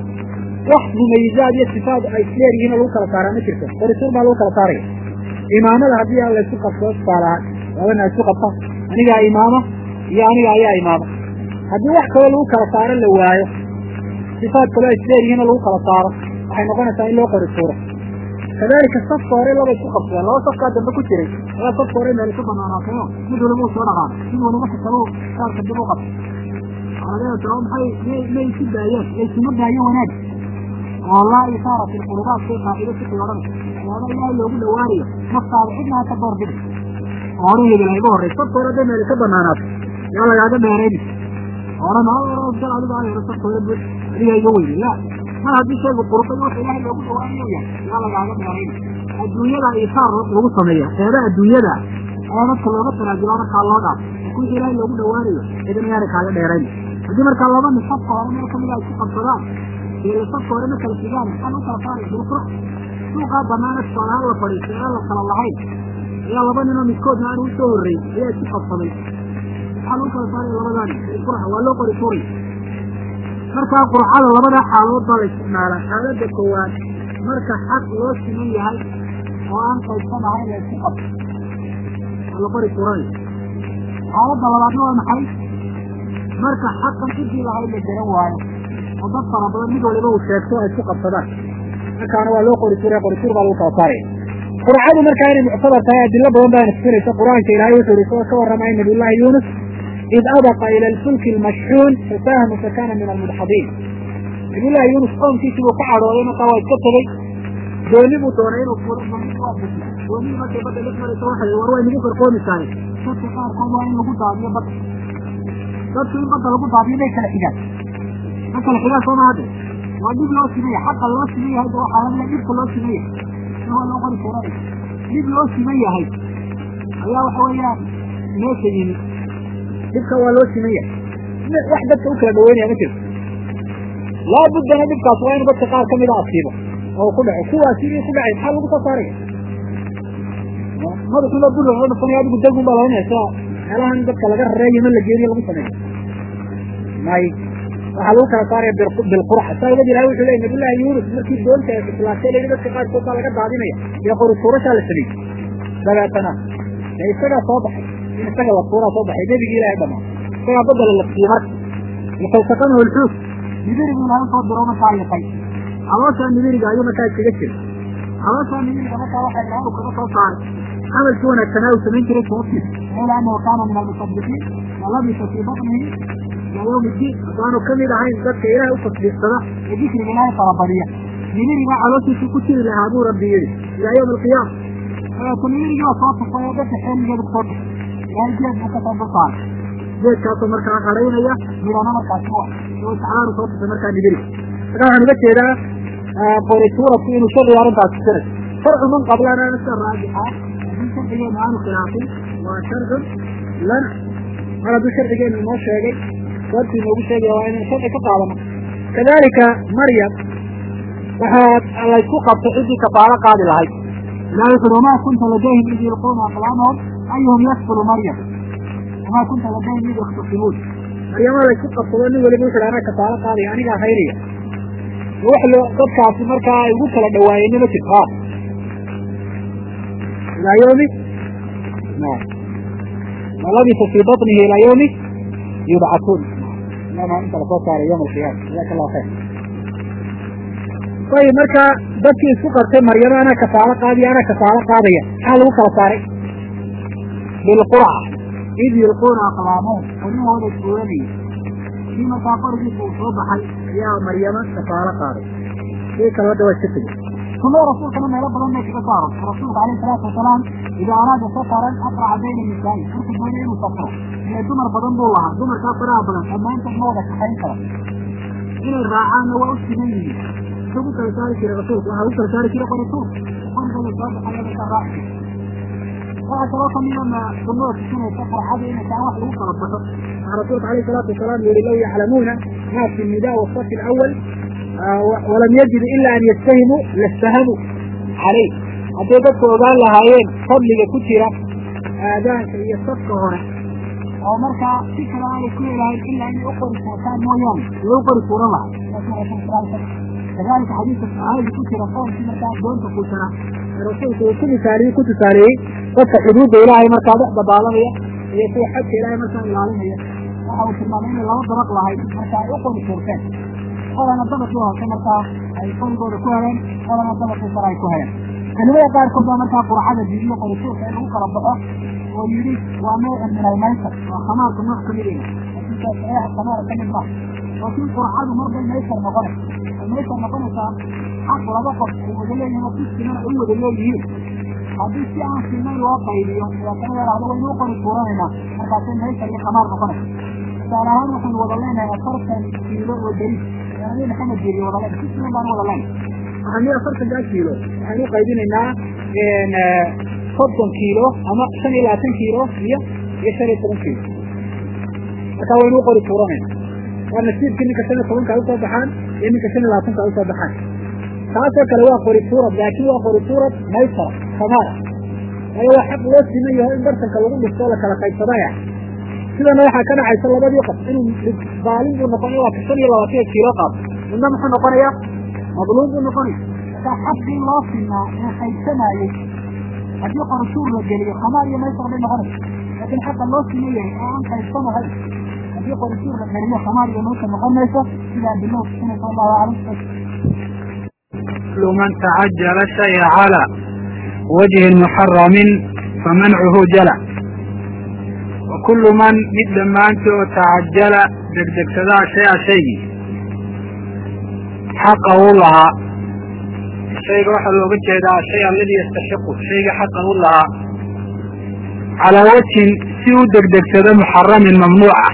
wax mumayizaad iyo sifaad ay isleeryihiin oo lagu kala saaraa ma jirto qorituur baa lagu kala saaraya imaamada haddii aan laysu qabsado tusaalahaan labana isku qabta anigaa imaama iyo aniga ayaa imaama haddii wax kaloo lagu kala saaro la waayo sifaad kaloo ay isleeryihiin oo lagu kala saaro waxay noqonaysaa in loo qorituuro kadalika safka hore laba isku qabsadeen laba safkaa dambe ku jiray laba safka hore meel isu banaanaatayoo mid waliba uu soo dhaqaano mid waliba kasalo saarka dib u qabta aa maxay may isu daayeen laysuma daayo wanaag oo laa isaara fi lqulubaat shay qaacido fiqi odhanay waxyaaba ilaahay loogu dhawaanayo naftaada cidna ha ka door bidi oo hore hebel hayga horrey safka hore hadday meel ka banaanaato yaa lagaaga dheerayni oran gal adiga ayaro safka hore bu adiga iga weyne la mar haddii shaygu qurbay wuxuu ilaahay loogu dhawaanayo yahay yaa lagaaga dheerayni adduunyada isaar lagu sameeya eeda adduunyada ayaa dadka looga tanaajulaa markaa loo dhaaf wixii ilaahay loogu dhawaanayo idan yaana kaaga dheerayn haddii markaa laba nin safka hore meel kamida ay ku qabsadaan iyo safka hore ma kala sigaan maxaa lagu kala saaraya bilqura suuqaa banaana tusaalahaan la fadhiistay aan la kala lahayn ayaa laba ninoo midkoodna aan usoo horreyn ayaa isku qabsaday maxaa lagu kala saaraya labadaa nin bilqurxa waa loo qori turay markaa qurxada labadaa xaaladood baa la isticmaalaa xaaladda koowaad marka xaq loo siman yahay oo aan qaybsan ahayn la isku qabto waa la qori turanaya xaaladda labaadna waa maxay marka xaqan cidii lahayd la garan waayo oo dad fara badan mid waliba uu sheegto ay isku qabsadaan markaana waa loo qori turay qori tur baa lagu kala saaraya qurcadu markaa inay muctabar tahay adilo badan baa nafsinaysa qur-aanka ilaahay wuxuu yihi soo ka warramay nabiyullahi yuunus id abaqa ila alfulki almashxuun fasahama fakana min almudxadiin nabiyullahi yuunus qoomkiisii buu ka cadhooday markaa waa iska tegey dooni buu doonay inuu furo doonihii markay badda dhex maraysa waxay war way nagu qarqoomi tahay dadka qaarkood waa in lagu daadiyo badda dadku in badda lagu daadiyo may kala xigaan ma kala xigaan soo ma hadde waa dhib loo simeya xaqa loo simeya hadda waxaa lamida dhibka loo simeya waa loo qori tuuranaya dhib loo siman yahay ayaa waxa weeyaan meesha yimi dhibka waa loo siman yahay wax dadka u kala dhaweynaya ma jirto laa buddana dhibkaas waa inu dadka qaar kamida asiibo oo ku dhaco kuwaas sidii ku dhacay maxaa lagu soo saaraya madaxuba bur oo dhufanaya adigu dagun baa laoranaya sida meelahan dadka laga rareeyo ma la geeniyo lagu sameeyo may waxaa lagu kala saaraya bilqurxa saa awgeed ilahay wuxuu leeyay nabiyullahi yunus markii doonta islaashay la yidhi dadka qaarkood baa laga daadinaya iyo qori tuurashaa la sameeyey dabeetana dee isagaa soo baxay in isaga la tuuraa soo baxay nebigii ilahay dhamaa isagaa badala la siiyey marka lifalsaqanahu lxuut nibirigu ilahay soo diro markaa liqay calooshaa nibiriga ayuu markaa iskaga jira calooshaa nibiriga markaa waxaa ilahay kaga soo saaray camalkii wanaagsanaa uu samayn jiray sababtiisa ila anahu kaana min almusaddiqiin walabisa fii batnihi ilaa yawmi iddiin haddaanu kamid ahayn dadka ilahay u tasbiirsada ee dikriga ilaahay farabadiya nibiriga calooshiisii ku jiri lahaa buu rabbi yidhi ilaa yawmi alqiyaama dabeeto nibirigii waa soo tufay oo dadka xeeligeeda kusoo dhixay ilahay geed buu kasoo dulsaaray geedkaasoo markaa haraynaya midhana markaasi u ah oo iscaaru soo tufay markaa nibiriga markaa waxaan uga jeedaa qori tuuradku inuu sharciga arrintaas tusinay sharcu man qablana sida raajixa haddii sharcigeenu aanu khilaafin waa sharcun lana mar hadduu sharcigeenu inoo sheegay sababtii inoogu sheegaya waa inaynu sharci ka qaadano kadalika maryam waxaa laysku qabtay ciddii kafaalo qaadi lahayd ilahi wuxuuri wamaa kunta ladayhim id yulquuna aqlaamahum ayuhum yakfulu maryam wamaa kunta ladayhim id yakhtasimuun maryama laysku qabsado nin weliba wuxu anaa kafaalo qaadaya anigaa haynaya wax loo dadkaasi markaa ay ugu kala dhawaayeenna ma jirto ilaa yawmi walabisa fii batnihi ilaa yawmi yubcatuun ilama inta lasoo saaray yawm alqiyaama jazaaka allahu khayr ayib marka dadkii isku qartay maryamo anaa kafaalo qaadiya anaa kafaalo qaadaya maxaa lagu kala saaray bilqurca id yulquuna aqlaamahum qorihooda tuuranayay kii markaa qorigiisa uu soo baxay ayaa maryamo kafaalo qaaday kii kale hadda waa iska tegey sunada rasuulkana meelo badan bay kaga saaro rasuulka alayhi salaatu wasalaam idaa araada safaran aqraca bayna nisaa'i markuu doonay inuu safro ile dumar badan buu lahaa dumarkaa faraha badan dhammaantood ma wada kaxayn kara inay raacaanna waa u siman yihiin isagu kala saari jiray rasuulku waxaa u kala saari jiray qorituur qorigooda soo baxaya markaa raaci waxaa kaloo kamida ma sunnada tusinaysa farxada inay tahay wax lagu kala baxo waxaa rasuulka alayhi salaatu wasalaam yihi law yaclamuuna ma fi nidaa wasafi alawal walam yajidu ila an yastahimuu lastahamuu calayh hadday dadku ogaan lahaayeen fadliga ku jira aadaanka iyo safka hore oo markaa si kale aanay ku helahayn ilaa inay u qori tuurtaan mooyaane lagu qori tuuran lahaa kadalika xadiidka saxaabada ku jira qoomkii markaa doonta kuusana ee rasuulku uu ku misaaliye ku tusaaleeyey dadka xuduudda ilaahay markaa dhex dabaalanaya iyo kuwa xagka ilaahay markaa ilaalinaya waxa uu tilmaamay inay laba dabaq lahayd marka ay u qori tuurteen qolana dabaqii hoose markaa ay qorigooda ku heleen qolana dabaqii sare ay ku heleen culimada qaarkood baa markaa qurxada diidiyo qorituurka in lagu kala baxo oo yidhi waa noocan min almaysar waa khamaarka nooc ka mid iga laakiin saxiixa khamaar ka mid maaha laakiin qurxadu marbay maysar noqonaysa ay maysar noqonaysaa xaq laba qof ay wada leeyihin oo si siman ay u wada leeyihiin haddii si aan simayn loo qaybiyo waa kana yaraahdo waynu u qori tuuranaynaa markaasay maysar iyo khamaar noqonaysa tusaale ahaan waxaynu wada leenahay afartan kiilo oo beri nabi maxamed jiri wada leen si siman baan wada leenahay waxaan yii afartankaa kiilo waxaan u qaybinaynaa soddon kiilo ama shan iyo labaatan kiilo iyo iyo shan iyo toban kiilo markaa waynu u qori tuuranayna waa nasiibkii ninka shan iyo tobankaa usoo baxaan iyo ninka shan iyo labaatankaa usoo baxaan taasoo kale waa qori tuurad laakiin waa qori tuurad maysara kamaara waayo waa xaq loo siman yaho in bartanka lagu dhistoo la kala qaybsadaya sidana waxaa ka dhacaysa labadii qof inuu baalin buu noqonaya waa ka shan iyo labaatan kiilo qaado midna muxuu noqonaya madluum buu noqonaya markaa xaqii loo sinaa ee qaybsanaayey haddii qorituur la geliyo khamaar iyo maysar bay noqonaysa laakiin xaqa loo siman yahay oo aan qaybsanahayn haddii qorituur la geliyo khamaar iyo maysar noqon mayso sidaa bilow tusinaysa allahu aclam كل من تعجل شيء على وجه محرم فمنعه جلى وكل من mid dhammaanto tacajala degdegsadaa shaya shaygii xaqa u lahaa shayga waxaa looga jeedaa shay alladii yastaxiqu shayga xaqa u lahaa calaa wajhin si u degdegsado muxaramin mamnuuca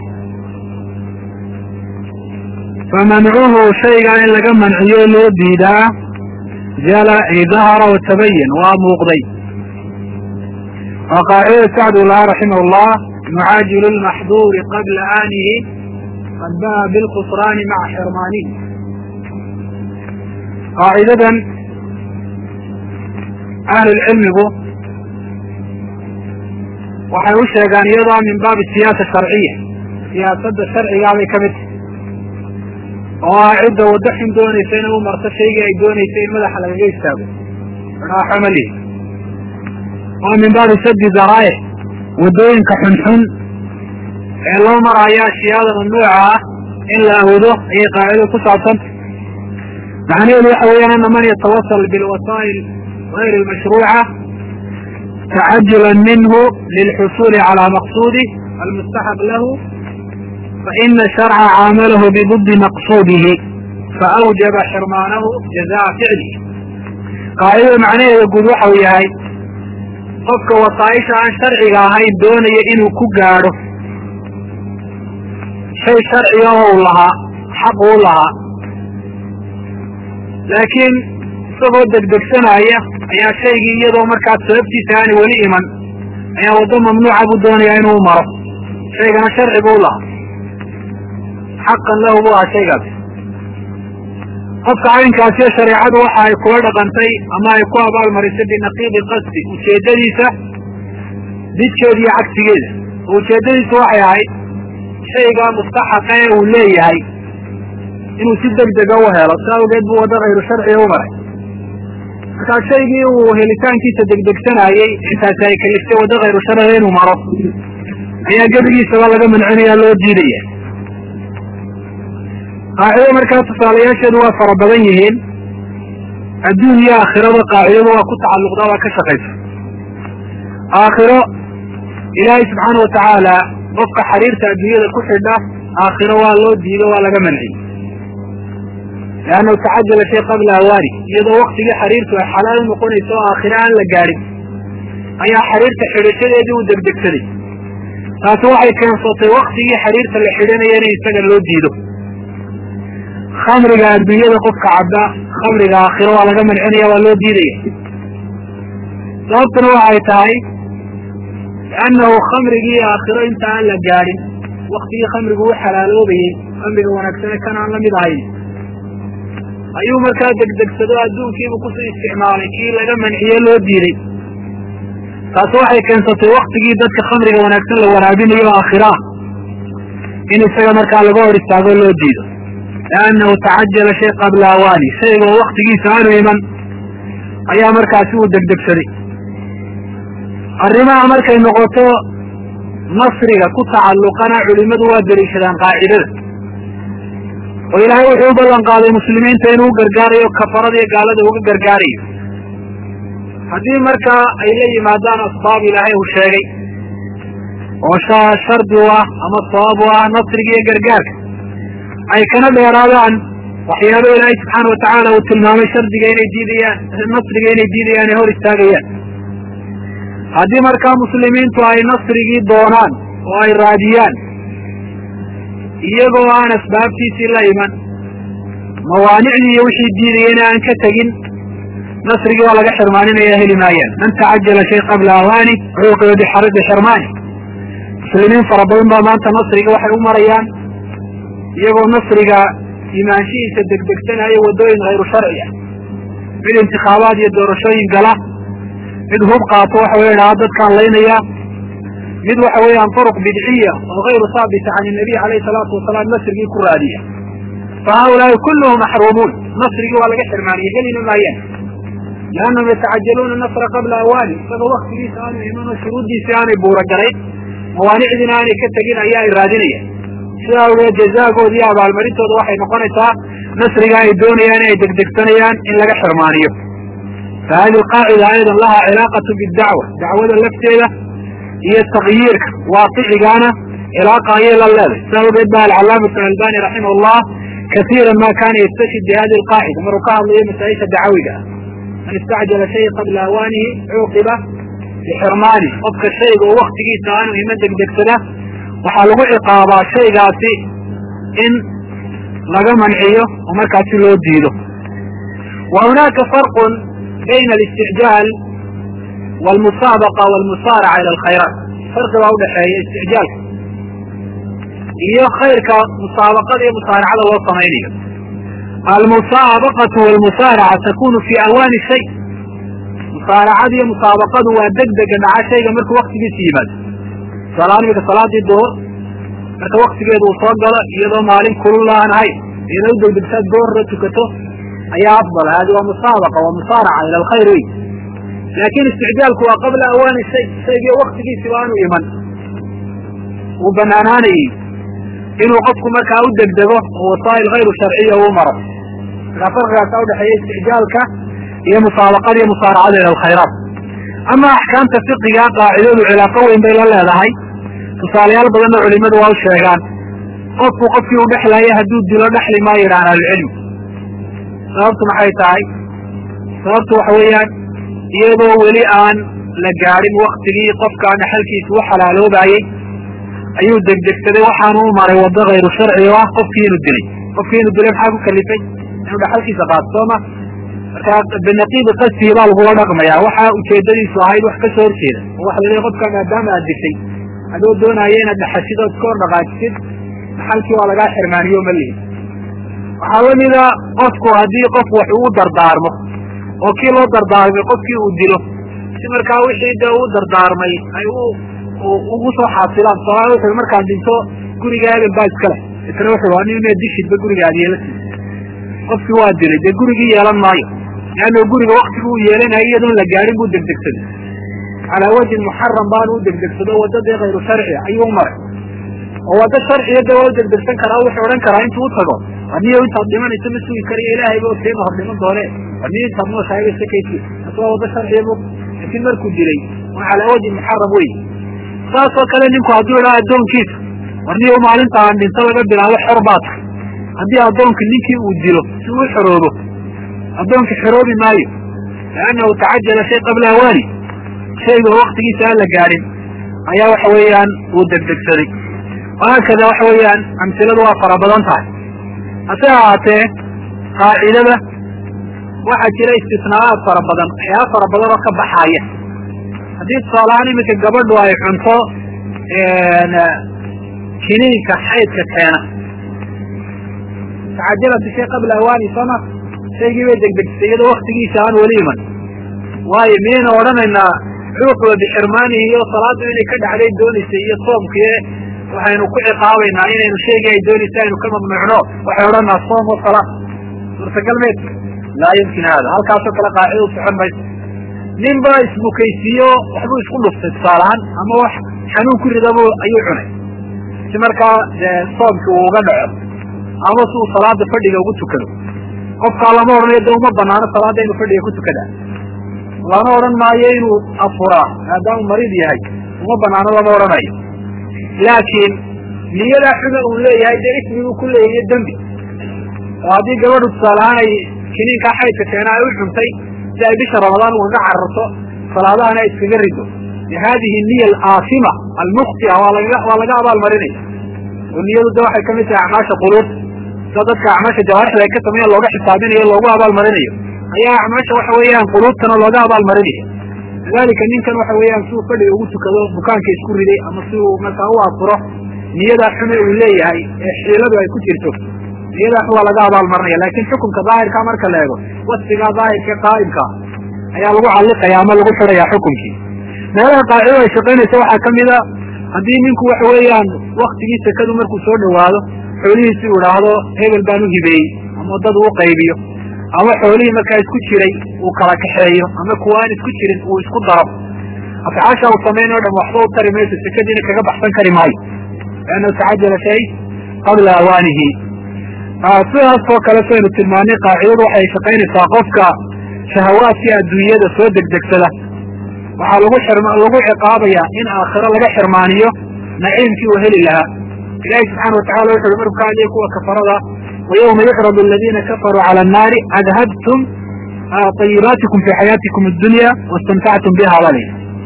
famancuhu shaygaa in laga manciyo loo diidaa jala dahara watabayan waa muuqday waa qaacidada sacdu laha raximah llah mucaajilu lmaxduuri qabla aanihi qad ba'a bilkhusraani maca xirmaanihi qaacidadan ahlulcilmigu waxay u sheegaan iyadoo min baabi siyaasa sharciya siyaasadda sharcigaa bay ka mid tahay oo ah cidda waddo xun doonaysa inay u marto shaygii ay doonaysa in madaxa lagaga istaago raaxo ma lihi waa min baabi sadi daraa'ic waddooyinka xunxun ee loo maraayo ashyaada mamnuuca ah in la awdo ayay qaacidadu ku saabsanta macnaheedu waxa weeyaan ana man yatawasal bilwasaa'il غayr almashruuca tacajulan minhu lilxusuuli calى maqsuudih almustaxab lahu faina sharca caamalahu bidudi maqsuudihi faawjaba xirmaanahu jazaa ficlihi qaacidada macnaheeda guud waxau yahay qofka wasaaisha aan sharciga ahayn doonaya inuu ku gaadho shay sharciga oo u lahaa xaq uu lahaa laakiin isagoo degdegsanaya ayaa shaygii iyadoo markaas sababtiisa aani weli iman ayaa waddo mamnuuca buu doonayaa inuu maro shaygana sharci buu lahaa xaqan lahu buu ahaa shaygaas qofka caynkaasiyo shareecadu waxa ay kula dhaqantay ama ay ku abaalmarisay binaqiidi qasdi ujeeddadiisa didkeeda iyo cagsigeeda oo ujeeddadiisu waxay ahayd shaygaa mustaxaqa ee uu leeyahay inuu si deg dega u helo si awgeed buu waddo hayru sharciga u maray markaa shaygii uu helitaankiisa degdegsanaayey intaasi ay kaliftay waddo hayru sharciga inuu maro ayaa gebigiisaba laga mancinaya loo diidaya qaacido markaa tusaalayaasheedu waa fara badan yihiin adduun iyo aakhirada qaacidadu waa ku tacalluqda waa ka shaqaysa aakhiro ilaahay subxaana watacaala qofka xariirta adduunyada ku xidha aakhiro waa loo diido waa laga manciyey liannahu tacajala shay qabla awaani iyadoo waktigii xariirtu ay xalaal u noqonayso oo aakhiro aan la gaadhin ayaa xariirta xidhashadeedii u degdegsaday taasi waxay keensatay waktigii xariirta la xidhanaya in isaga loo diido khamriga adduunyada qofka cabda khamriga aakhiro waa laga mancinaya waa loo diidaya sababtuna waxay tahay liannahu khamrigii aakhiro inta aan la gaadhin waktigii khamrigu u xalaaloobayey khamriga wanaagsane kan aan lamid ahayn ayuu markaa degdegsado adduunkiibu kusoo isticmaalay kii laga manciye loo diiday taasi waxay keensatay waktigii dadka khamriga wanaagsan la waraabinayo aakhiraah in isaga markaa laga hor istaago loo diido liannahu tacajala shay qabla awaani shaygoo waktigiisa aanu iman ayaa markaasi uu degdegsaday arrimaha markay noqoto nasriga ku tacalluqana culimmadu waa deliishadaan qaacidada oo ilaahay wuxuu u ballan qaaday muslimiinta inuu gargaarayo kafarada iyo gaalada uga gargaarayo haddii markaa ay la yimaadaan asbaab ilaahay uu sheegay oo shardi u ah ama sabab u ah nasriga iyo gargaarka ay kana dheeraadaan waxyaabo ilaahay subxaana watacaala uu tilmaamay shardiga inay diidayaan nasriga inay diidayaan ee hor istaagayaan haddii markaa muslimiintu ay nasrigii doonaan oo ay raadiyaan iyagoo aan asbaabtiisii la iman mawaanicdii iyo wixii diidayena aan ka tegin nasrigii waa laga xirmaaninaya heli maayaan man tacajala shay qabla awaani cuuqiba bixaridi xirmaani muslimiin fara badan baa maanta nasriga waxay u marayaan iyagoo nasriga imaanshihiisa degdegsanaya waddooyin hayru sharci ah mid intikhaabaad iyo doorashooyin gala mid hub qaato waxa weya dhaha dadkaan laynaya mid waxa weeyaan turuq bidciya oo hayru saabita can inabiy alayhi salaatu wasalaam nasrigii ku raadiya fa haulaai kulluhum maxruumuun nasrigii waa laga xirmaaniya helina maayaan liannahum yatacajaluuna nasra qabla awaani isagoo waktigiisa aanu iman oo shuruuddiisii aanay buuragalayn mawaanicdiina aanay ka tegin ayaa ay raadinayaan sidaa awgeed jazaagooda iyo abaalmarintooda waxay noqonaysaa nasriga ay doonayaan inay degdegsanayaan in laga xirmaaniyo fa hadi alqaacida aydan laha cilaaqatu bidacwa dacwada lafteeda iyo takyiirka waaqicigaana cilaaqa ayay la leeday sidaa awgeed ba alcalaamatu albani raximah llah kasiira ma kana yastashid bi hadi alqaacida maruu ka hadlayo masaa-isha dacawiga ah man istacjala shay qabla awaanihi cuuqiba bixirmaani qofka shayga oo waktigiisa aanu iman degdegsada waxaa lagu ciqaabaa shaygaasi in laga manciyo oo markaasi loo diido wa hunaaka farqu bayna اlisticjaal wاlmusaabaqa wاlmusaaraca ila alkhayraat farqi baa udhaxeeya isticjaalka iyo khayrka musaabaqada iyo musaaracada loo samaynayo almusaabaqatu wاlmusaaraca takunu fi awaani shay musaaracada iyo musaabaqadu waa deg dega dhaca shayga markuu waktigiisa yimaado tusaalahaan imika salaadii duhur marka waktigeedu uu soo galo iyadoo maalin kulul aan ahayn iyadoo u degdegsaad goorra tukato ayaa afdal hadi waa musaabaqa waa musaaraca ila alkhayr wey laakin isticjaalku waa qabla awaani shay shaygii waktigiisiba aanu iman uu banaanaanayey inuu qofku markaa u degdego oo wasaa'il hayru sharciya uu maro markaa farqigaasa udhexeeya isticjaalka iyo musaabaqada iyo musaaracada ila alkhayraat ama axkaamta fiqiga qaacidadu cilaaqo weyn bay la leedahay tusaalayaal badanna culimadu waa u sheegaan qofku qofkii u dhexlaya hadduu dilo dhexli maa yidhahan ahlucilmi sababtu maxay tahay sababtu waxa weeyaan iyadoo weli aan la gaadhin waktigii qofkaa dhaxalkiisa u xalaaloobayey ayuu degdegsaday waxaanu u maray waddo hayru sharci oo ah qofkii inuu dilay qofkii inuu dilay maxaa ku kalifay inuu dhaxalkiisa qaato sooma markaa binaqiidi qasdihi baa lagula dhaqmaya waxa ujeedadiisu ahayd wax kasoo horjeeda oo waxa laleeyahy qofkaa maadaama aad dishay adoo doonaya inaad dhaxashid ood iska hor dhaqaajisid dhaxalkii waa lagaa xirmaaniyo ma lihi waxaa lamida qofku haddii qof wax uu dardaarmo oo kii loo dardaarmay qofkii uu dilo si markaa wixii dee uu dardaarmay ay u ugu soo xaasilaan soomaalia wuxu markaan dhinto guriga aadan baa iska leh isna wuxu ani mee dishidba guriga aad yeelasiis qofkii waa dilay dee gurigii yeelan maayo leanno guriga waktigu uu yeelanaya iyadoon la gaadhin buu degdegsaday calaa wajhin muxaram baanu u degdegsado waddadii hayru sharci ayuu u maray oo waddo sharciya de waa u degdegsan karaa wuxuu odhan karaa intuu u tago aniyo intaad dhimanayso ma sugi karayo ilaahayba orteema hor dhiman doone aniyo intaad nooshaayba sakaysi taas waa waddo sharciya bu laakiin markuu dilay waa calaa wajhin muxaram wey saasoo kale ninku hadduu idhaa addoonkiisa warniyo maalinta aan dhinto laga bilaabo xor baa tahay haddii addoonka ninkii uu dilo si uu xoroobo addoonka xoroobi maayo liannahu tacajala shay qabla awaani shayga oo waktigiisa aan la gaadhin ayaa waxa weeyaan uu degdegsaday wahaakada waxa weeyaan amsiladu waa fara badan tahay hase ahaatee qaacidada waxaa jira istisnaayaad fara badan waxyaaba fara badan oo ka baxaaya haddii tusaalahaan iminka gabadhu ay cunto kiniinka xaydka keena tacajalatu shay qabla awaani sooma shaygii bay degdegsay iyadoo waktigiisa aan weli iman waayo miyayna odhanaynaa cuuqba bixirmaanihi iyo salaaddu inay ka dhacday doonaysay iyo soomkii waxaynu ku ciqaabaynaa inaynu shaygii ay doonaysa aynu ka mamnuucno waxay odhanaa soom wa salaa suurtagal meed laa yumkin hada halkaasoo kale qaacida u socon mayso nin baa isbukaysiiyo waxbuu isku dhuftay tusaalahaan ama wax xanuun ku ridabu ayuu cunay si markaa dee soomkii uu uga dhaco ama si uu salaada fadhiga ugu tukado qofkaa lama odhanayo de uma banaano salaada inuu fadhiga ku tukadaa lana odhan maayo inuu afuraa maadaamuu mariid yahay uma banaano lama odhanayo laakiin niyadaa xume uu leeyahay dee ismiguu ku leeyahiyo dembi oo haddii gabadhu tusaalahaan ay kiniinkaa xaydka keena ay u cuntay si ay bisha ramadaan ugaga cararto salaadahana ay iskaga rido bihadihi niya alaasima almukhtia waa laga waa laga abaalmarinaya oo niyadu de waxay kamid tahay acmaasha quluub sida dadka acmaasha jawaarixda ay ka sameeyaan looga xisaabinayo loogu abaalmarinayo ayaa acmaasha waxa weeyaan quluubtana looga abaalmarinaya lidalika ninkan waxa weeyaan si uu fadhiga ugu tukado bukaanka isku riday ama si uu markaa u afuro niyadaa xume uu leeyahay ee xiiladu ay ku jirto niyadaa xun waa laga abaalmarinaya laakin xukunka daahirka marka la eego wasfigaa daahirka qaa'imka ayaa lagu calliqaya ama lagu xidhaya xukunkii meelaha qaacido ay shaqaynaysa waxaa kamida haddii ninku waxa weeyaan waktigii sekadu markuu soo dhawaado xoolihiisi uu idhaahdo hebel baan u hibeeyey ama dad uu qaybiyo ama xoolihii markaa isku jiray uu kala kaxeeyo ama kuwa aan isku jirin uu isku daro afcaasha uu samayn o dham waxba u tari mayso sekadiina kaga baxsan kari maayo liannahu tacajala shay qabla awaanihi sidaasoo kale saynu tilmaanay qaacidadu waxay shaqaynaysaa qofka shahawaadkii adduunyada soo degdegsada waxaa lagu xirm lagu ciqaabaya in aakhiro laga xirmaaniyo naciimkii uu heli lahaa ilahi subxaana watacala wuxu uhi marku ka hadliya kuwa kafarada وyومa يcرض الذيna كفروا عlى الناr أdhبتم طيباaتiكم في حayاaتiكم الدuنيا واsتمتعتم بha bal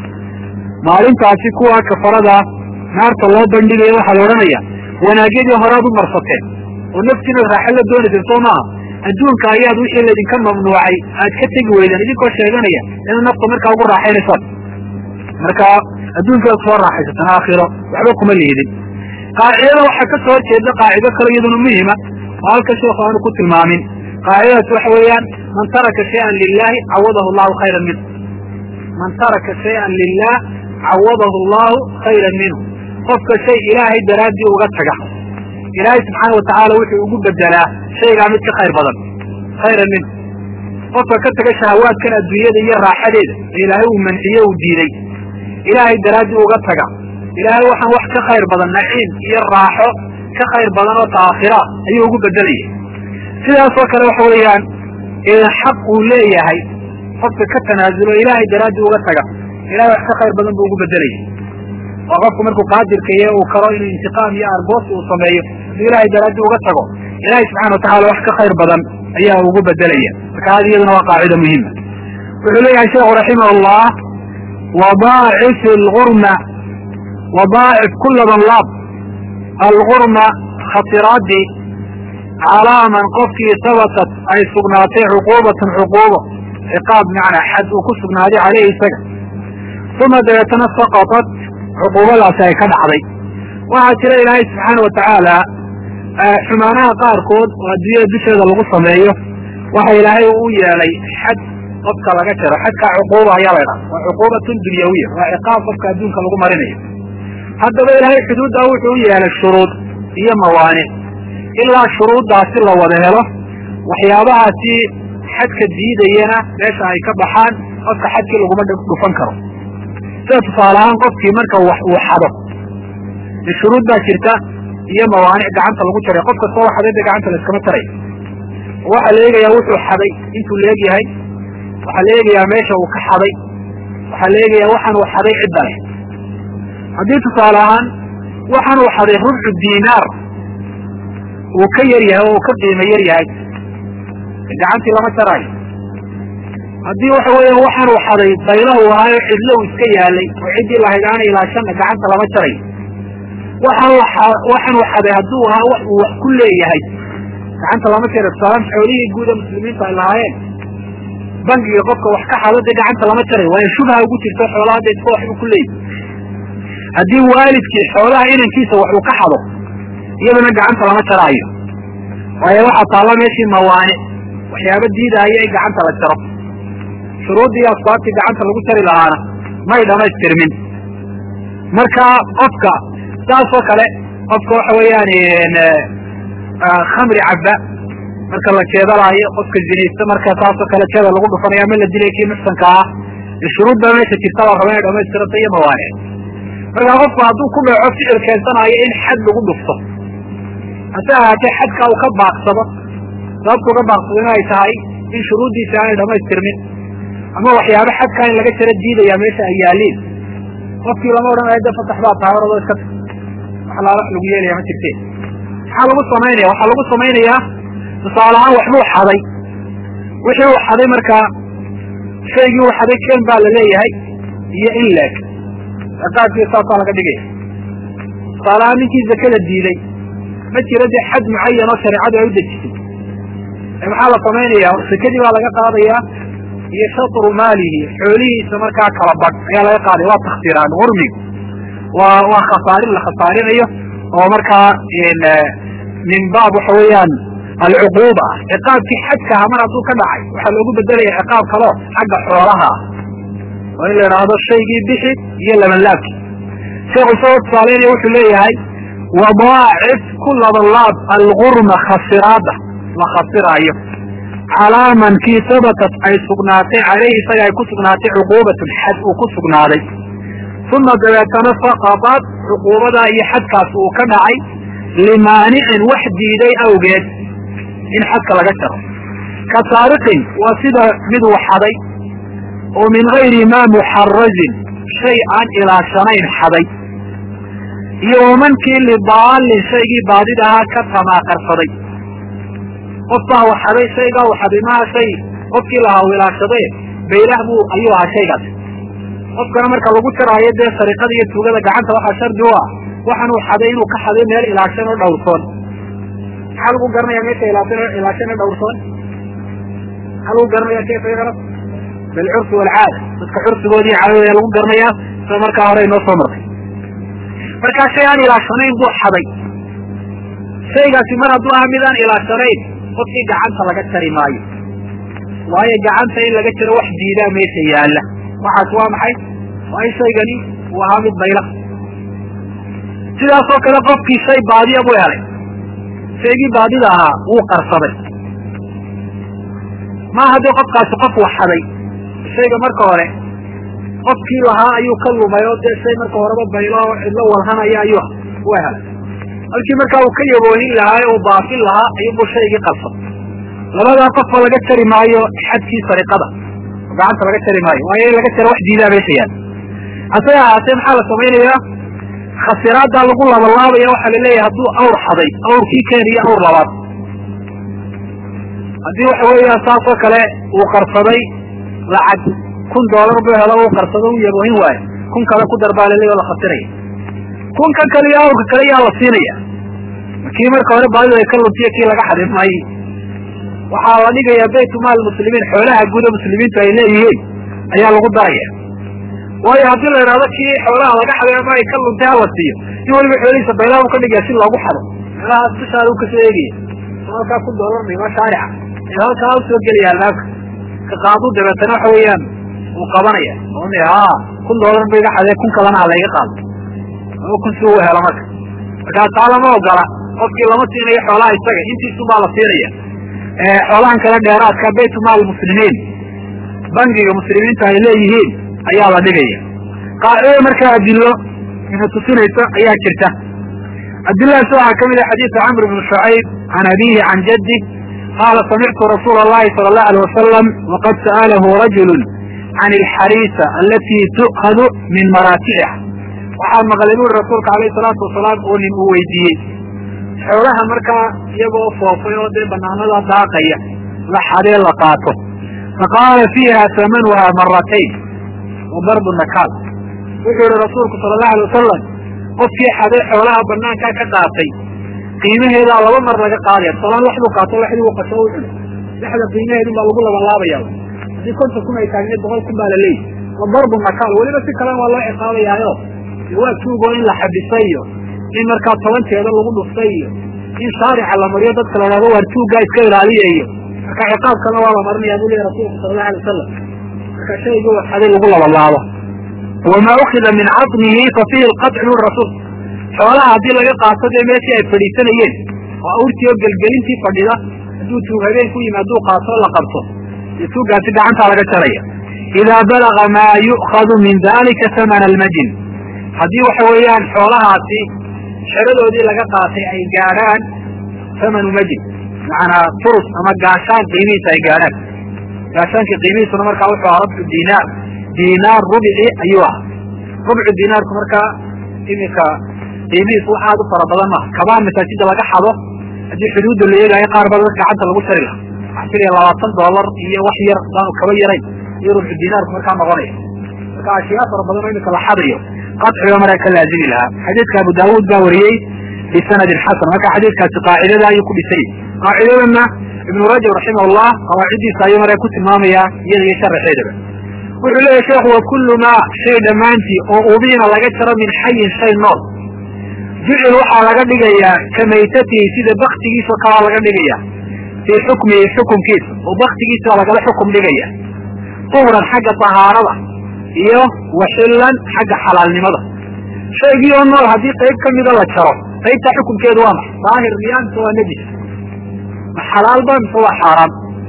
maalintaasi kuwa kafarada naarta loo bandhigaya waxaa la odhanaya wanaagyadii horaad u marsateen oo naftiina raaxa la doonayseen soo maaha adduunka ayaad wixii laydinka mamnuucay aad ka tegi weydeen idinkoo sheeganaya inaad nafta markaa ugu raaxaynaysaan marka adduunkaad soo raaxaysatan aakhiro waxba kuma liidin qaacidada waxaa ka soo horjeeda qaacido kale iyaduna muhima oo halka sheekhu aanu ku tilmaamin qaacidadaas waxa weeyaan man taraka shayan lilahi cawadahu llahu khayran minhu man taraka shayan lilah cawadahu llahu khayran minhu qofka shay ilaahay daraaddii uga taga ilaahay subxaana watacaala wuxuu ugu bedelaa shaygaa mid ka khayr badan khayran minhu qofka ka taga shahawaadkan adduunyada iyo raaxadeeda ee ilaahay uu manciye uu diiday ilaahay daraaddii uga taga ilaahay waxaan wax ka khayr badan naciim iyo raaxo ka khayr badan oo taakhira ayuu ugu bedelaya sidaasoo kale waxa weeyaan xaq uu leeyahay qofka ka tanaasulo ilaahay daraaddii uga taga ilahay wax ka khayr badan buu ugu bedelaya oo qofku markuu qaadirka iyo uu karo inuu intiqaam iyo argoos uu sameeyo hadduu ilaahay daraaddii uga tago ilaahay subxana watacala wax ka khayr badan ayaa ugu bedelaya marka hadi iyaduna waa qaacida muhima wuxuu leeyahay sheekhu raximah llah wadaacif algurma wadaacif kulaban laab algurma khatiraadii calaa man qofkii sabatat ay sugnaatay cuquubatan cuquubo ciqaab macnaa xad uu ku sugnaaday caleyhi isaga uma dabeetana saqatat cuquubadaasi ay ka dhacday waxaa jira ilaahay subxaana watacaala xumaanaha qaarkood oo adduunyada dusheeda lagu sameeyo waxa ilaahay u yeelay xad qofka laga jaro xadkaa cuquuba ayaa la ydhaha waa cuquubatun dunyawiya waa ciqaab qofka adduunka lagu marinayo haddaba ilaahay xuduuddaa wuxuu u yeelay shuruud iyo mawaanic ilaa shuruuddaasi la wada helo waxyaabahaasi xadka diidayana meesha ay ka baxaan qofka xadkii laguma dhufan karo sida tusaale ahaan qofkii marka wax uu xado shuruud baa jirta iyo mawaanic gacanta lagu jaray qof kastoo xaday de gacanta la iskama jarayo waxaa la eegayaa wuxuu xaday intuu la egyahay waxaa la eegayaa meesha uu ka xaday waxaa la eegayaa waxaan uu xaday cidda leh haddii tusaale ahaan waxaan uu xaday rubcu diinaar uu ka yar yahay oo uu ka qiimo yar yahay gacantii lama jaraayo haddii waxa weeya waxaan uu xaday baylahu ahaayo cidlo uu iska yaalay oo ciddii lahayd aana ilaashanna gacanta lama jarayo waxaan waxaan uu xaday hadduu ahaa wax uu wax ku leeyahay gacanta lama jarayo tusaalaan xoolihii guuda muslimiinta ay lahaayeen bangiga qofka wax ka xado dee gacanta lama jarayo waayo shubha ugu jirto xoolaha dee iska waxbuu ku leeyahy haddii waalidkii xoolaha inankiisa wax uu ka xado iyadana gacanta lama jaraayo waayo waxaa taalla meeshii mawaanic waxyaaba diidaaya in gacanta la jaro shuruuddii asbaabtii gacanta lagu jari lahaana may dhamaystirmin marka qofka saasoo kale qofka waxa weeyaan khamri cabba marka la jeedalaayo qofka zinaysta marka saasoo kale jeeda lagu dhufanayo ama la dilay kii muxsanka ah shuruud baa meesha jirta la raba inay dhamaystiranta iyo mawaanic marka qofku hadduu ku dhaco ficil keensanayo in xad lagu dhufto hase ahaatee xadka uu ka baaqsado sababtu uga baaqsado in ay tahay in shuruuddiisa aanay dhamaystirmin ama waxyaaba xadkaa in laga jaro diidaya meesha ay yaaliin qofkii lama odhanayo de fatax baa tahay oradoo iska wax laala lagu yeelaya ma jirte maxaa lagu samaynaya waxaa lagu samaynayaa tusaale ahaan waxbuu xaday wixii uu xaday markaa shaygii uu xaday ken baa la leeyahay iyo in leeg ciqaabkii saasaa laga dhigaya tusaale ahaan ninkii zakada diiday ma jiro dee xad mucayan oo shareecadu ay u dejisay maxaa la samaynayaa sakadii baa laga qaadayaa iyo shatru maalihi xoolihiisa markaa kala badh ayaa laga qaadaya waa takhsiiraan urmigu waa waa khasaarin la khasaarinayo oo markaa min baab waxa weeyaan alcuquuba ah ciqaabkii xadkaha mar hadduu ka dhacay waxaa loogu bedelaya ciqaab kaleo xagga xoolaha ah oo in la idhaahdo shaygii bixi iyo labanlaabki sheekhu isagoo tusaaleynaya wuxuu leeyahay wadaacif ku labanlaab algurma khasiraada la khasiraayo calaa man kii sabatat ay sugnaatay caleyhi isaga ay ku sugnaatay cuquubatun xad uu ku sugnaaday uma dabeetana saqatat cuquubadaa iyo xadkaas uu ka dhacay limaanicin wax diiday awgeed in xadka laga jaro ka saariqin waa sida mid uu xaday oo min gayri maa muxarazin shay aan ilaashanayn xaday iyo wamankii lidaalin shaygii baadid ahaa ka tamaaqarsaday qof baa u xaday shaygaa u xaday maha shay qofkii lahaa u ilaashadee baylah buu ayuu ahaa shaygaas qofkana marka lagu jaraayo dee sariqada iyo tuugada gacanta waxaa shardi u ah waxaan uu xaday inuu ka xaday meel ilaashan oo dhowrsoon maxaa lagu garanaya meesha ilaashan ilaashan oo dhowrsoon maxaa lagu garanaya kayfa yucraf bilcurfi walcaada dadka curfigoodii caadada lagu garanaya sida markaa hore inoo soo martay markaa shay aan ilaashanayn buu xaday shaygaasi mar hadduu aha mid aan ilaashanayn qofkii gacanta laga jari maayo waayo gacanta in laga jaro wax diidaa meesha yaalla waxaas waa maxay waa in shaygani uu ahaa mid bayla sidaasoo kale qofkii shay baadiya buu helay shaygii baadida ahaa wuu qarsaday ma haddii qofkaasi qof wax xaday shayga marka hore qofkii lahaa ayuu ka lumay oo dee shay marka horeba baylo oo cidlo walhanaya ayuu u helay halkii markaa uu ka yaboohin lahaa ee uu baafin lahaa ayuubuu shaygii qabsad labadaa qofba laga jari maayo xadkii sariqada oo gacanta laga jari maayo waayo in laga jaro wax diidaa meesha yaal hase ahaatee maxaa la samaynayaa khasiraaddaa lagu labalaabaya waxaa la leeyahay hadduu awr xaday awrkii keeniyo awr labaad haddii waxa weeya saasoo kale uu qarsaday lacag kun doolar buu helo uu qarsado u yaboohin waayo kun kale ku darbaa laleey oo la khasiraya kunkan kale iyo awrka kale yaa la siinaya kii marka hore baadidu ay ka luntiyo kii laga xadin maayo waxaa la dhigayaa baytumaal muslimiin xoolaha guuda muslimiintu ay leeyihiin ayaa lagu daraya waayo haddii la idhahdo kii xoolaha laga xaday ama ay ka luntay hala siiyo in waliba xoolihiisa baylaha u ka dhigaya si loogu xado meelahaas dushaada u kasoo eegaya halkaa ku doolar dhima shaarica ee halkaa usoo gelaya albaabka ka qaadu dabeetana waxa weeyaan uu qabanaya ha kun doolar ba iga xadee kun kalena ha layga qaado ama kun si uu helo marka markaa taa lama ogola qofkii lama siinayo xoolaha isaga intiisu baa la siinaya xoolahan kale dheeraadka baytumaal muslimiin bangiga muslimiinta ay leeyihiin ayaa la dhigaya qaacidada markaa adilo ina tusinaysa ayaa jirta adiladaas waxaa kamid ah xadiisu camr bn shucayb can abihi can jaddi qaala samictu rasuula اllahi sala اllahu alيh wasalam waqad sa'alahu rajulu can alxariisa alati tu'khadu min maraaticiha waxaa maqlay buri rasuulka alayh salaatu wasalaam oo nin uu weydiiyey xoolaha markaa iyagoo foofay oo dee banaanada daaqaya la xadee la qaato faqaala fiiha samanuha maratayn wa darbu nakaal wuxuu yihi rasuulku sala allahu alay wasalam qofkii xadee xoolaha banaankaa ka qaatay qiimaheedaa laba mar laga qaadaya tusalaan laxduu qaato laxdii uu qaso u cuno laxda qiimaheedun baa lagu labalaabaya haddii konton kun ay taagneed boqol kun baa la leeyihi wa darbu nakaal weliba si kalena waa loo ciqaabayaayo waa tuugo in la xabisay iyo in markaa tobanteeda lagu dhuftay iyo in shaarica la mariyo dadka la dhahdo waar tuuggaa iska ilaaliya iyo marka ciqaabkana waa la marinaya buu leeyahy rasulku sala allahu alay wasalam marka shaygii waxaday lagu labalaabo wamaa ukida min catnihi fa fiihi lqaطcu buri rasuul xoolaha haddii laga qaato dee meeshii ay fadhiisanayeen oo awrtii oo gelgelintii fadhida hadduu tuug habeen ku yimi hadduu qaato la qabto dee tuuggaasi gacantaa laga jaraya idaa balaga maa yu'khadu min dalika hamana almajin haddii waxa weeyaan xoolahaasi xeradoodii laga qaatay ay gaadhaan hamanu majin macanaa turus ama gaashaan qiimihiisa ay gaadhaan gaashaankii qiimihiisuna markaa wuxuu ahaa rubcu dinaar dinaar rubici ayuu ahaa rubcu dinaarku markaa iminka qiimihiisu wax aad u fara badan maaha kabaan masaajida laga xado haddii xuduudda la eegaayo qaar ba dadka gacanta lagu jari laha waxaa filaya labaatan doolar iyo wax yar daanu kaba yarayn iyo rubcu dinaarku markaa noqonaya marka ashyaa fara badan oo iminka la xadayo qaciga markaa ka laazimi lahaa xadiidka abu daawuud baa wariyey bisanadin xasan marka xadiidkaasi qaacidada ayuu ku dhisay qaacidadana ibnu rajab raximah llah qawaaciddiisa ayuu markaa ku tilmaamayaa iyada iyo sharaxeedaba wuxuu leeyahy sheekhu wa kullu maa shay dhammaantii oo ubiina laga jaro min xayin shay nool jucil waxaa laga dhigayaa ka maytatihi sida baktigiisao kalaa laga dhigaya fii xukmihi xukumkiisa oo baktigiisa lagala xukum dhigaya tuhran xagga tahaarada iyo waxillan xagga xalaalnimada shaygii oo nool haddii qayb ka mida la jaro qaybtaa xukunkeedu waa maxa daahir miyaa mise waa nejis ma xalaalba mise waa xaaraan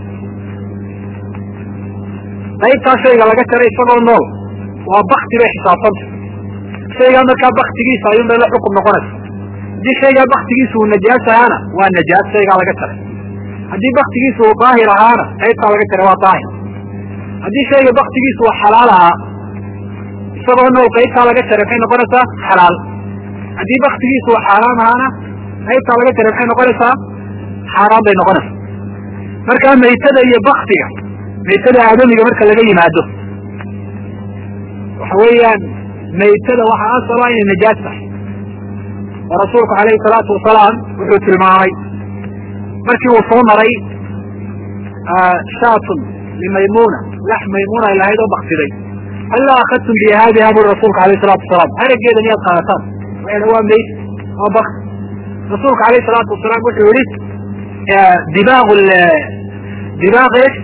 qaybtaa shayga laga jaray isagoo nool waa bakti bay xisaabsanta shaygaa markaa baktigiisa ayuun bay la xukum noqonaysa haddii shaygaa baktigiisa uu najaas ahaana waa najaas shaygaa laga jaray haddii baktigiisa uu daahir ahaana qaybtaa laga jaray waa daahir haddii shayga baktigiisa uu xalaal ahaa isagoo nool qaybtaa laga jaray maxay noqonaysaa xalaal haddii baktigiisa uu xaaraam ahaana qaybtaa laga jaray maxay noqonaysaa xaaraan bay noqonaysaa markaa maytada iyo baktiga maytada aadamiga marka laga yimaado waxa weeyaan maytada waxaa asal ah inay najaas tahay oo rasuulku calayhi salaatu wasalaam wuxuu tilmaamay markii uu soo maray shaatun limaymuna lax maymuna ay lahayd oo baktiday hallaa akadtum bi haadiha buri rasuulka alayh salatu wasalaam harageeda miyaad qaadataan waxay waa meyd waa bakti rasuulka alayh salaatu wasalaam wuxuu yihi dibaaq dibaaq esh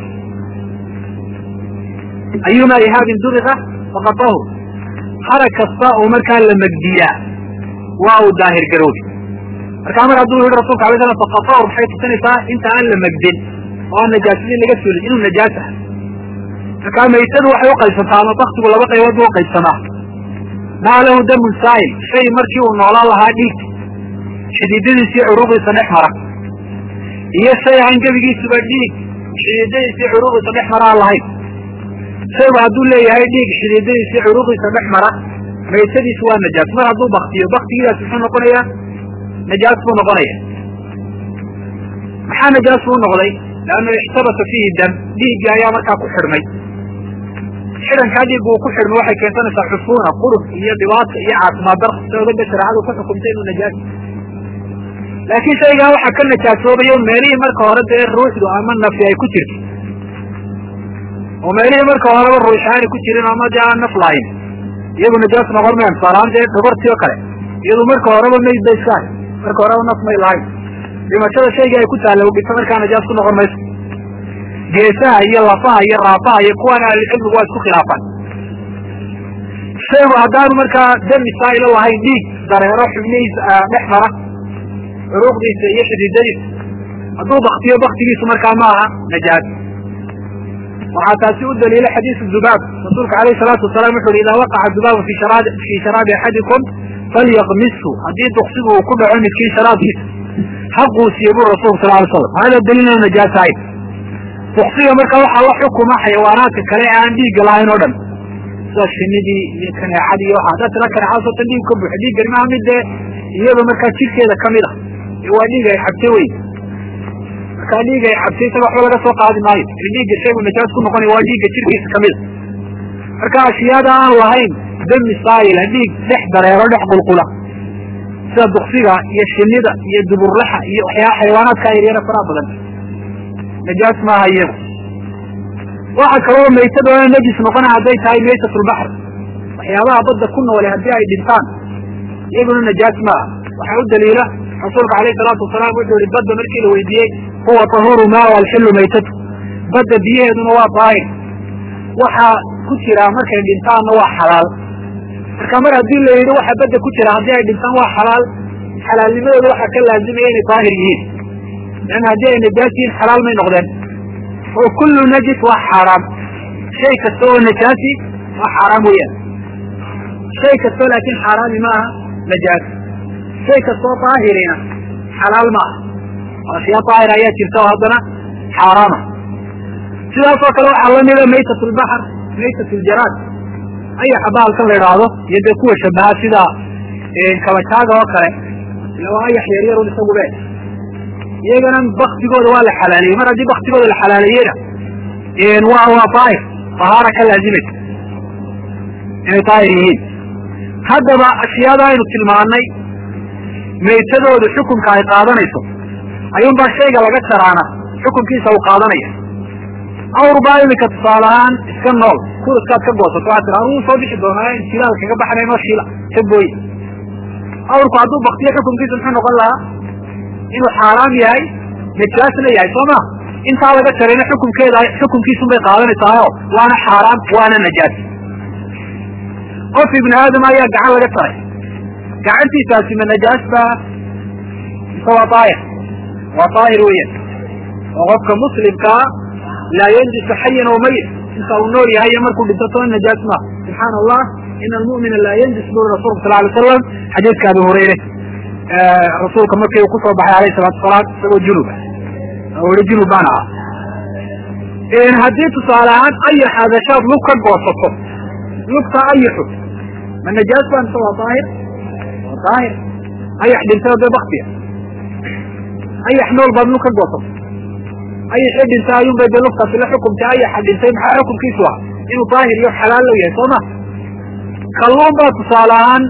ayuma ihaabin duriqa faqatahu harag kasta oo markaa la megdiyaa waa uu daahir garoobi markaa mar hadduu yihi rasulka alay slam faqatahu maxay tusinaysaa inta aan la megdin oo aan najaasadii laga suulin inuu najaas ah markaa maytadu waxay uqaybsantaa ama baktigu laba qaybood bu uqaybsamaa maa lahu damun saa'il shay markii uu noolaan lahaa dhiig xidiidadiisii curuuqdiisa dhex mara iyo shay aan gebigiisuba dhiig xidiidadiisii curuuqdiisa dhex mara aan lahayn shaygu hadduu leeyahay dhiig xidiidadiisii curuuqdiisa dhex mara maytadiisu waa najaas mar hadduu baktiyo baktigiidaas muxuu noqonayaa najaas buu noqonaya maxaa najaas buu noqday leanna ixtabasa fiihi dam dhiiggii ayaa markaa ku xidhmay xidhankaa dhiiggu uu ku xidhmay waxay keensanaysaa xufuuna qurub iyo dhibaato iyo caafimaad dar sababada shareecadu ku xukumtay inuu najaas laakiin shaygaa waxaa ka najaasoobayo meelihii marka hore dee ruuxdu ama nafi ay ku jirto oo meelihii marka horeba ruux aanay ku jirin ama dee aan naf lahayn iyagu najaas noqon mayan tusaalahaan dee dhabartii oo kale iyadu marka horeba mayd bay iska hay marka horeba naf may lahayn dhimashada shaygii ay ku taalla udhinto markaa najaas ku noqon mayso geesaha iyo lafaha iyo raafaha iyo kuwan ahlicilmigu waa isku khilaafaan shaygu haddaanu markaa dami saa'ilo lahayn dhiig dareero xubnihiisa dhex mara curuuqdiisa iyo xidiidadiisa hadduu baktiyo baktigiisu markaa ma aha najaas waxaa taasi u daliila xadiisu dubaab rasuulka alayh salaatu wasalaam wuxu uhi idaa waqaca dubaabu fi fii sharaabi axadikum falyaqmishu haddii duksigu uu ku dhaco midkiin sharaabkiisa ha quusiye buri rasulku sal alay slam hada daliil inu najaas ahayn duksiga marka waxaa la xukuma xayawaanaadka kale ee aan dhiigga lahayn oo dhan sida shinidii iyo kaneecadii iyo waxa haddaad tila kaneecadaas oo tan dhiig ka buuxa dhiiggani maha mid dee iyado markaa jidhkeeda kamid ah waa dhiig ay xabtay wey markaa dhiig ay xabtay isaga waxba laga soo qaadi maayo in dhiigga shaygu najaas ku noqonay waa dhiigga jirkiisa kamid a marka ashyaada aan lahayn dami saayila dhiig dhex dareero dhex qulqula sida duksiga iyo shinida iyo duburlaxa iyo waxyaa xayawaanaadka yaryara faraha badan najaas maaha iyagu waxa kaloo maytada najis noqona hadday tahay maytatulbaxr waxyaabaha badda ku noole haddii ay dhintaan iyaguna najaas maaha waxaa u daliila rasuulka alayh salaatu wasalaam wuxuu yihi badda markii la weydiiyey huwa tahuru maa alxilu maytatu badda biyaheeduna waa daahir waxaa ku jira markay dhintaanna waa xalaal marka mar haddii la yidhi waxa badda ku jira haddii ay dhintaan waa xalaal xalaalnimadooda waxaa ka laazimaya inay daahir yihiin leanna haddii ay najaas yihiin xalaal may noqdeen oo kullu najis waa xaaraam shay kasta oo najaasi waa xaaraam weeyaan shay kastoo laakiin xaaraami ma aha najaas shay kastoo daahirina xalaal ma aha ashyaa daahir ayaa jirta oo haddana xaaraama sidaasoo kale waxaa lamida maytat lbaxr maytat ljaraad ayaxa bahalkan la idhaahdo iyo dee kuwa shabaha sida kabajaaga oo kale ila waa ayax yaryarun isagube iyagana baktigooda waa la xalaaleeyey mar haddii baktigooda la xalaaleeyena waa waa daahir tahaara ka laazimaysa inay daahir yihiin haddaba ashyaada aynu tilmaanay maytadoodu xukunka ay qaadanayso ayuunbaa shayga laga jaraana xukunkiisa uu qaadanaya awr baa iminka tusaale ahaan iska nool kuriskaad ka goosato waxaa tira aruu soo bixi doonaa jilaal kaga baxnay noo shiila ka gooye awrku hadduu baktiyo xukunkiisa muxuu noqon lahaa inuu xaaraam yahay najaasna yahay soo ma intaa laga jarayna xukunkeeda xukunkiisun bay qaadanaysaao waana xaaraam waana najaas qof ibni aadam ayaa gacan laga jaray gacantiisaasi ma najaas ba mise waa daahir waa daahir weeyaan oo qofka muslimkaa laa yanjisu xayan oo mayit inta uu nool yahay iyo markuu dhinto toona najaas maaha subxaana allah ina almu'mina laa yanjis buri rasulka sal alay slam xadiidka abi hurayre rasuulka markii uu kusoo baxay alayh salatu salaam isagoo junuba oo ihi junub baan ahaa haddii tusaale ahaan ayax adashaad lug ka goosato lugta ayaxu ma najaas baa mise waa daahir waa daahir ayax dhintay dee baktiya ayax nool baad lug ka goosato ayaxii dhintay ayuun bay dee lugtaasi la xukumtay ayaxa dhintay maxaa xukumkiisu ah inuu daahir iyo xalaal lo yahay soo ma kalluun baa tusaale ahaan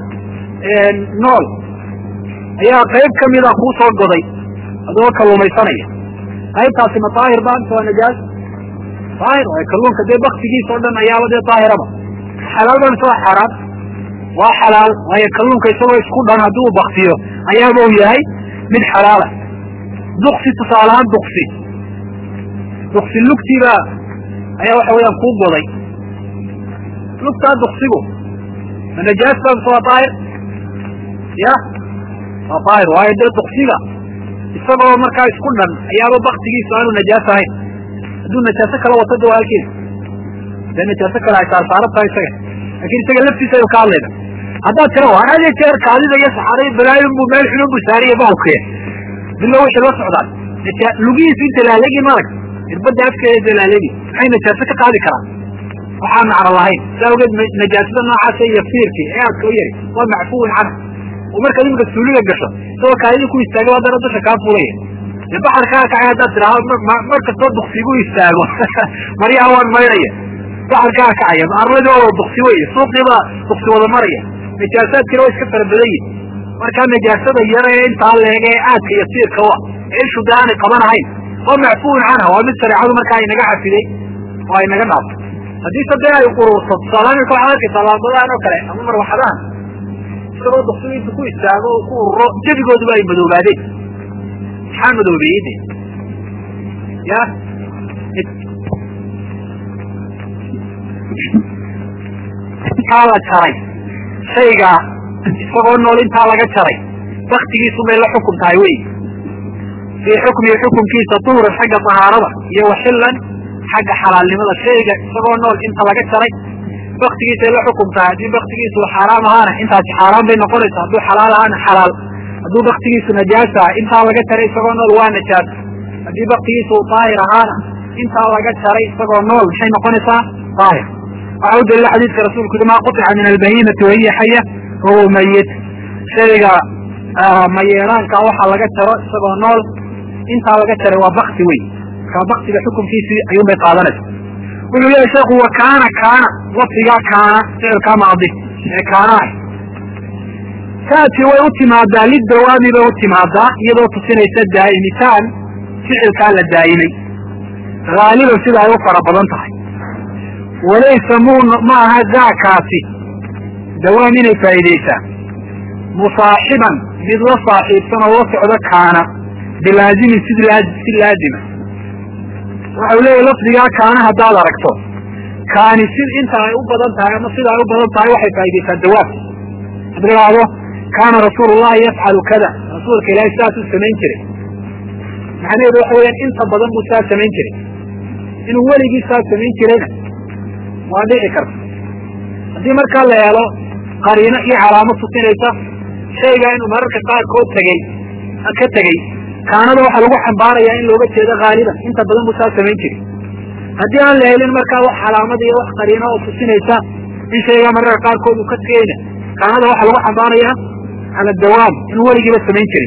nool ayaa qayb kamida kuu soo goday adoo kalluumaysanaya qaybtaasi ma daahir ba mise waa najaas daahir waay kalluunka dee baktigiisa o dhan ayaaba dee daahiraba xalaal ba mise waa xaaraan waa xalaal waayo kalluunka isagoo isku dhan haddii uu baktiyo ayaaba uu yahay mid xalaala duksi tusaale ahaan duksi duksi lugtiiba ayaa waxa weeyaan kuu goday lugtaa duksigu ma najaas ba mise waa daahir ya waa daahir waayo dee duksiga isagoo markaa isku dhan ayaaba baktigiisu aanu najaas ahayn hadduu najaaso kala wato de waa halkeeda dee najaaso kale ay saarsaaran tahay isaga lakin isaga laftiisa aynu ka hadlayna haddaad tira waan had iyo jeer kaadida iyo saxaray balaayin buu meel xunun buu saariya baalkuya bilo waxay la socdaan lugihiisu inta laalegi marag irbadda afkeeda inta laalegi maxay najaaso ka qaadi karaan waxaan macno lahayn saa awgeed najaasada noocaasa iyo fiirki ee aadka u yari waa macfuwin canhu oo markaad imika suuliga gasho isagoo kaadidii ku istaaga haddana dusha kaa fulaya dee baxarkaa kacay haddaad tidhaahdo mar kastoo duksigu istaago maryaha waan maydhaya baxarkaa kacaya arladii waa duksi wey suuqiiba duksi wada maraya najaasaadkina waa iska fara badan yihin markaa najaasada yara ee intaa leeg ee aadka iyo siirka wa ee ishu dee aanay qabanahayn waa macfuwin canha waa mid shareecadu markaa inaga cafiday oo ay naga dhaafto haddii se dee ay ururto tusaalahaan imika waxaad arkaysaa laambadahan oo kale ama marwaxadahan isagoo duksigu intu ku istaago oo ku ururo jebigooduba ay madoobaadeen maxaa madoobeeyey de ya intaa la jaray shayga isagoo nool intaa laga jaray baktigiisu bay la xukum tahay wey fii xukmihi xukumkiisa tuhuran xagga tahaarada iyo waxillan xagga xalaalnimada shayga isagoo nool inta laga jaray baktigiisay la xukum tahay haddii baktigiisu xaaraam ahaana intaasi xaaraan bay noqonaysa hadduu xalaal ahaana xalaal hadduu baktigiisu najaasa ah intaa laga jaray isagoo nool waa najaas haddii baktigiisu daahir ahaana intaa laga jaray isagoo nool maxay noqonaysaa daahir waxa u dalila xadiidka rasuulku yuri maa quطica min albahimati wahiya xaya fahuwa mayit shayga mayeeraanka waxa laga jaro isagoo nool intaa laga jaray waa bakti wey markaa baktiga xukunkiisii ayuun bay qaadanaysa wuxuu leeyahy sheekhu wa kaana kaana lafdigaa kaana ficilkaa maadi ee kaana ah taati way u timaadaa lidawaami bay u timaadaa iyadoo tusinaysa daa'imitaan ficilkaa la daa'imay haaliban sida ay u fara badan tahay walaysa mu ma aha daakaasi dawaam inay faa'iidaysaa musaaxiban mid la saaxiibsan oo la socdo kaana bilaazimin sid si laazima waxau leeyahy lafdigaa kaana haddaad aragto kaani si inta ay u badan tahay ama sida ay u badan tahay waxay faa'iidaysaa dawaam had idhaahdo kaana rasuulu llahi yafcalu kada rasuulka ilaahay sidaasuu samayn jiray macnaheedu waxa weyaan inta badan buu saa samayn jiray inuu weligii saa samayn jirayna waa dhici karta haddii markaa la helo qariino iyo calaamo tusinaysa shayga inuu mararka qaarkood tegey ka tegey kaanada waxaa lagu xambaarayaa in looga jeedo haaliban inta badan buu saa samayn jiray haddii aan la helin markaa wax calaamada iyo wax qariino oo tusinaysa in shaygaa mararka qaarkood uu ka tegeyna kaanada waxaa lagu xambaarayaa cala dawaam inuu weligiiba samayn jiray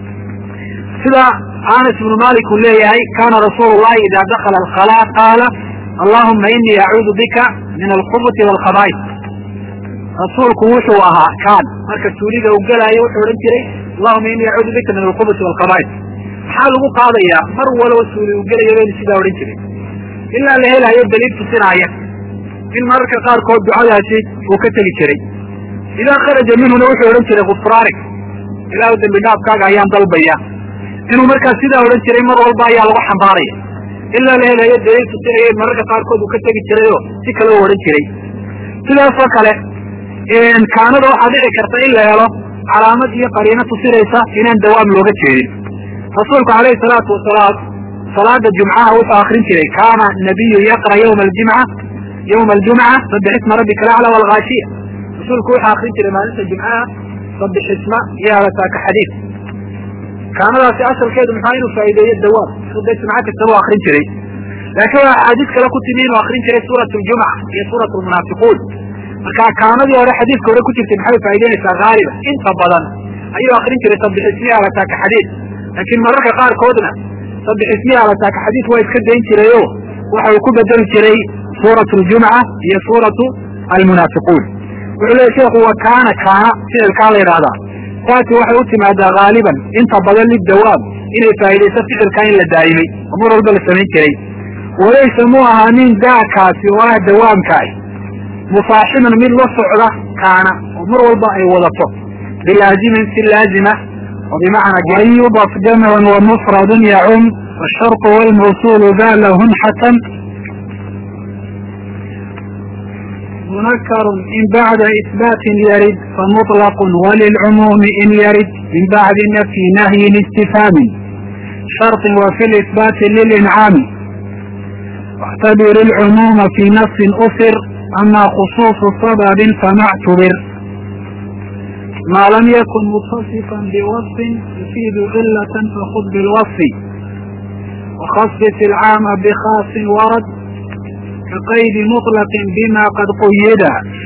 sida anas ibnu malik uu leeyahay kaana rasuulu llahi ida dakala alkhalaa qaala allahuma inii acuudu bika min alkhubuti waalkhabaaid rasuulku wuxuu ahaa kaan marka suuliga uu gelaayo wuxuu odhan jiray allahuma inii acuudu bika min alkhubuti waalkhabaaid maxaa lagu qaadayaa mar walow suuli uu gelayo baynu sidaa odhan jiray ilaa la helaayo daliil tusinaaya in mararka qaarkood ducadaasi uu ka tegi jiray idaa kharaja minhuna wuxuu odhan jiray kufraanik ilaahu dembi dhaafkaaga ayaan dalbaya inuu markaa sidaa odhan jiray mar walba ayaa lagu xambaaraya ilaa la helayo daliil tusinaya in mararka qaarkood uu ka tegi jirayoo si kale u odhan jiray sidaasoo kale kaanada waxaa dhici karta in la helo calaamad iyo qariino tusinaysa inaan dawaam looga jeedin rasuulku alayhi salaatu wasalaam salaada jumcaha wuxuu akrin jiray kaana nabiyu yaqra ywma aljimca ywma aljumca sabix isma rabbika alacla walgaashiya rasuulku wuxuu akrin jiray maalinta jimcaha sabix isma iyo alataaka xadiid kaanadaasi asalkeedu maxaa inuu faa'iideeyo dawaam inuu dee jumco kastaba u akrin jiray laakiin waa axaadiis kale ku timi inuu akrin jiray suurat ljumca iyo suurat lmunaafiquun marka kaanadii hore xadiidka hore ku jirtay maxay faa'ideynaysaa haaliba inta badan ayuu akrin jiray sabix ismiya alataaka xadiid laakiin mararka qaarkoodna sabix ismiya alataaka xadiid waa iska dayn jirayo waxa uu ku bedeli jiray suurat ljumca iyo suuratu almunaafiquun wuxuu leeya sheekhu wa kaana kaana ficilkaa la yidhahdaa taasi waxay u timaadaa haaliban inta badan lidawaab inay faa'idayso ficilkaa in la daa'imay oo mar walba la samayn jiray walaysa mu ahaanin daakaasi oo ah dawaamkaah musaaxiban mid la socda kaana oo mar walba ay wadato bilaazimin si laazima oo bimacnaa an yudaf jamcun wa mufradun yacum والشرط والموصول ذا لهن حتم منكر إن بعد إثبات يرد فمطلق وللعموم إن يرد من بعد نفي نهي استفهام شرط وفي الإثبات للإنعام واعتبر العموم في نص أسر أما خصوص سبب فما اعتبر ما لم يكن متصفا بوصف يفيد علة فخذ بالوصف وخصص العام بخاص ورد كقيد مطلق بما قد قيد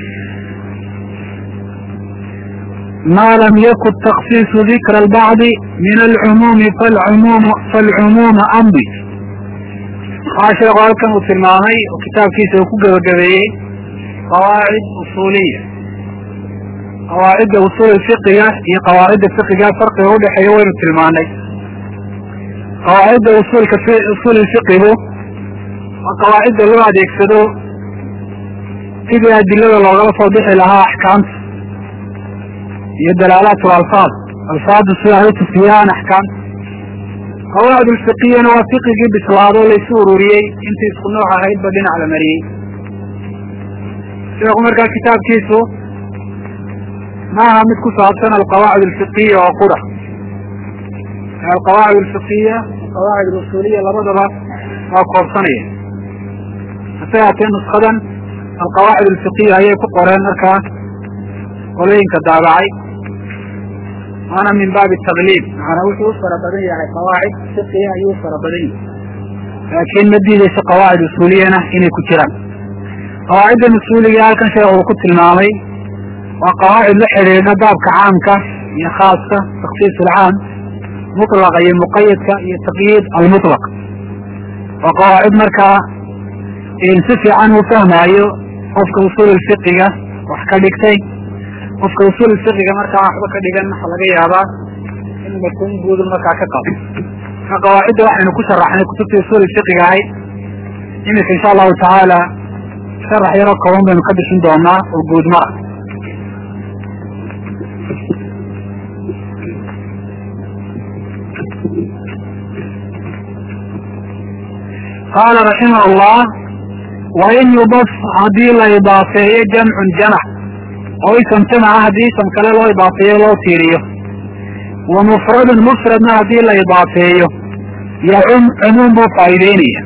ما لم يكن تخصيص ذكر البعض من العموم فالعموم فالعموم أمضي sheekhu halkan uu tilmaamay oo kitaabkiisa uu ku gebagabeeyey qawaacid usuuliya qawaacidda usuul fiqiga iyo qawaacidda fiqiga farqiga udhexeeya waynu tilmaanay qawaacidda usuulka usuul fiqigu waa qawaacidda loo adeegsado sidii adilada loogala soo bixi lahaa axkaamta iyo dalaalaat alfaad alfaadu sida ay utusiyaan axkaamta qawaacid ulfiqiyana waa fiqigii bislaado laysu ururiyey intii isku nooc ahaydba dhinac la mariyey sheekhu markaa kitaabkiisu ma aha mid ku saabsan alqawaacid alfiqiya oo qura alqawaacid alfiqiya alqawaacid alusuuliya labadaba waa koobsanaya hase haatee nuskadan alqawaacid alfiqiya ayay ku qoreen markaa qolooyinka daabacay waana min baabi tagliib macanaa wuxuu u fara badan yahay qawaacid fiqiya ayuu u fara badan yahay laakiin ma diideyso qawaacid usuuliyana inay ku jiraan qawaaciddan usuuliga halkan sheekh uu ku tilmaamay waa qawaacid la xidhiidha baabka caamka iyo khaaska taksiis alcaam mutlaqa iyo muqayadka iyo taqyiid almutlaq waa qawaacid markaa si fiican uu fahmaayo qofka usuul fiqiga wax ka dhigtay qofka usuul fiqiga markaa waxba ka dhigan waxa laga yaabaa inuu markuun guudu markaa ka qabo marka qawaacidda waxaynu ku sharaxnay kutubtii usuul fiqiga ahayd iminka insha allahu tacaala sharax yaroo kooban baynu ka bixin doonaa oo guud mara qaala raximah allah wain yudaf haddii la idaafeeyo jamcun jamac oo isam jamaca haddii isam kale loo idaafeeyo loo tiiriyo wa mufradun mufradna haddii la idaafeeyo yacum cumuum buu faa'iideynaya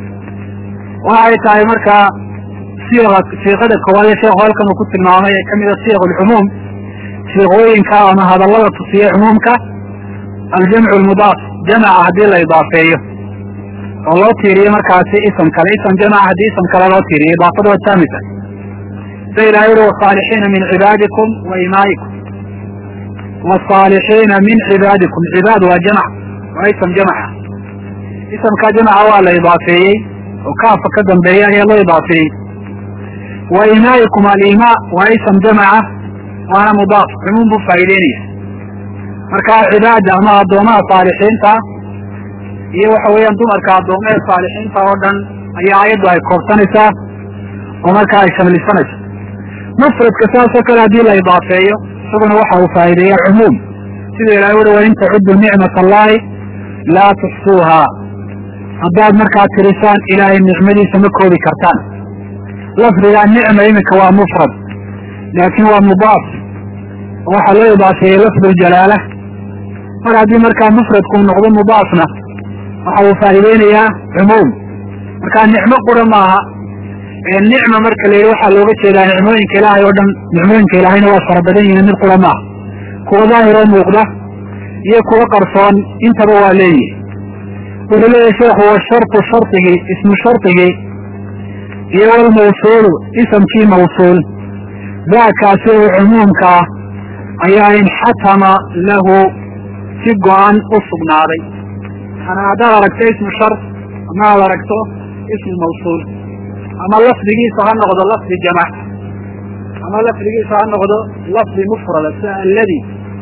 waxay tahay markaa siiqa siiqada koowaad ee sheekhu halkan uu ku tilmaamay ee kamida siiq alcumuum siiqooyinka ama hadallada tusiya cumuumka aljamcu lmudaaf jamaca haddii la idaafeeyo oo loo tiiriyo markaasi ism kale ism jamaca haddii ism kale loo tiiriyo idaafada waa taamisa sa ilahay uri wasaalixiina min cibaadikum wa imaa'ikum wasaalixiina min cibaadikum cibaad waa jamac waa ism jamaca isamka jamaca waa la idaafeeyey oo kaafa ka dambeeya ayaa loo idaafeeyey wa imaa'ikum alimaa waa ism jamaca waana mudaaf cumuum buu faa'iideynaya marka cibaada ama addoomaha saalixiinta iyo waxa weeyaan dumarka addoomaha saalixiinta oo dhan ayaa ayaddu ay koobsanaysaa oo markaa ay shamlisanayso mufradka saasoo kale haddii la idaafeeyo isaguna waxa uu faa'iideeya cumuum sida ilahay uri wain tacudu nicmat allahi laa tuxsuuhaa haddaad markaa tirisaan ilaahay nicmadiisa ma koobi kartaan lafdigaa nicma iminka waa mufrad laakiin waa mudaaf oo waxaa loo idaafeeyey lafdu ljalaala mar haddii markaa mufradku noqdo mudaafna waxa uu faa'iideynayaa cumuum markaa nicmo qura maaha nicma marka la yidhi waxaa looga jeedaa nicmooyinka ilaahay oo dhan nicmooyinka ilaahayna waa fara badan yihiin mid qura maaha kuwa daahiroo muuqda iyo kuwa qarsoon intaba waa leeyihi wuxuu leeyahay sheekhu washartu shardigii ismu shardigii iyo walmawsuulu isamkii mawsuul daakaasi oo cumuumka ah ayaa inxatama lahu si go-an u sugnaaday manaa haddaad aragto ismu shart ama aad aragto ismu mawsuul ama lafdigiisa ha noqdo lafdi jamac ama lafdigiisa ha noqdo lafdi mufrada sida alladi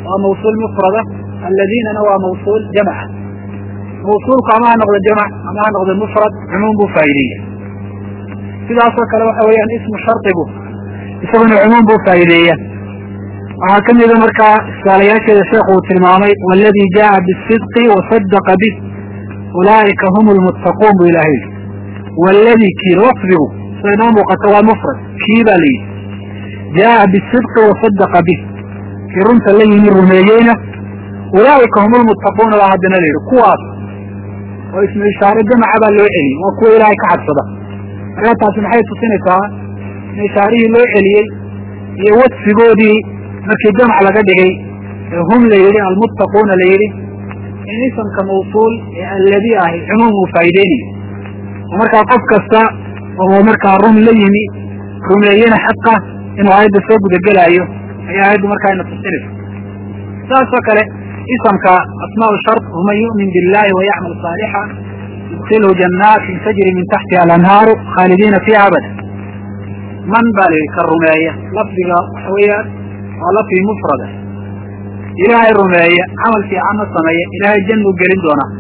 waa mawsuul mufrada aladiinana waa mawsuul jamca mawsuulku ama ha noqdo jamc ama ha noqdo mufrad cumuum buu faa'ideeya sidaasoo kale waxa weeyaan ismu shardigu isaguna cumuum buu faa'iideeya waxaa ka mida markaa iskaalayaasheeda sheekhu uu tilmaamay waladii jaءa bisidqi wasadaqa bih ulaa'ika hum lmuttaquun bu ilahay yidhi waladii kii lafdigu sida inoo muuqato waa mufrad kii baa la yidhi jaءa bisidqi wasadaqa bih kii runta la yimi rumeeyeyna ulaa'ika hum lmuttaquuna baa haddana la yidhi kuwaas oo ismu ishaare jamaca baa loo celiyey waa kuwa ilaahay ka cabsada markaa taasi maxay tusinaysaa in ishaarihii loo celiyey iyo wadfigoodii markii jamc laga dhigay ee hum la yidhi almuttaquuna la yidhi in isamka mawsuul ee alladii ahi cumuum uu faa'iideynayo oo markaa qof kasta oo markaa run la yimi rumeeyena xaqa inuu aayadda soo gudagelaayo ayaa aayaddu markaa ina tusinaysa saasoo kale isamka asmaau shart waman yu'min billahi wayacmal saalixa yudkilhu janaatin tajri min taxtiha alanhaaru khaalidiina fiiha abada man baa la yidhi ka rumeeya lafdiga waxa weeyaan waa lafdi mufrada ilaahay rumeeya camal fiicanna sameeya ilaahay jannuu gelin doonaa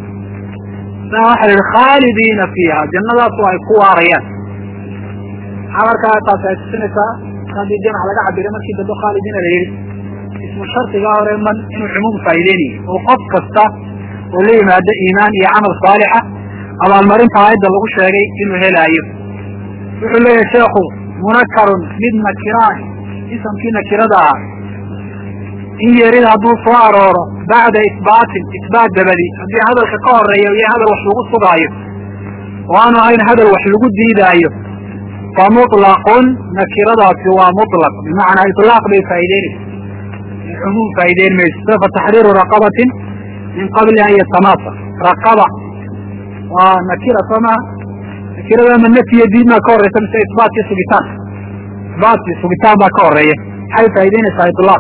saa waxa la yidhi khaalidiina fiiha jannadaasu ay ku waarayaan maxaa markaa taasi ay tusinaysaa haddii jamc laga cabiro markii dambe khaalidiina la yidhi ismu shardigaa hore man inuu cumuum faa'iideynayo oo qof kasta oo la yimaado iimaan iyo camal saalixa abaalmarinta aayadda lagu sheegay inuu helaayo wuxuu leeyahay sheekhu munakarun mid nakiraan isamkii nakirada ahaa in yeerida hadduu soo arooro bacda isbaatin isbaat dabadi haddii hadalka ka horeeya iyo hadal wax lagu sugaayo oo aanu ahayn hadal wax lagu diidaayo fa muطlaqun nakiradaasi waa muطlaq bimacnaa iطlaaq bay faa'ideynaysa cumuum faa'ideyn mayso fa taxriiru raqabatin min qabli an yatamasa raqaba waa nakira soo maha nakirada ma nafyiyo diidmaa ka horeysa mise isbaatkii sugitaan isbaatkii sugitaan baa ka horeeya maxay faa'ideynaysaa iطlaaq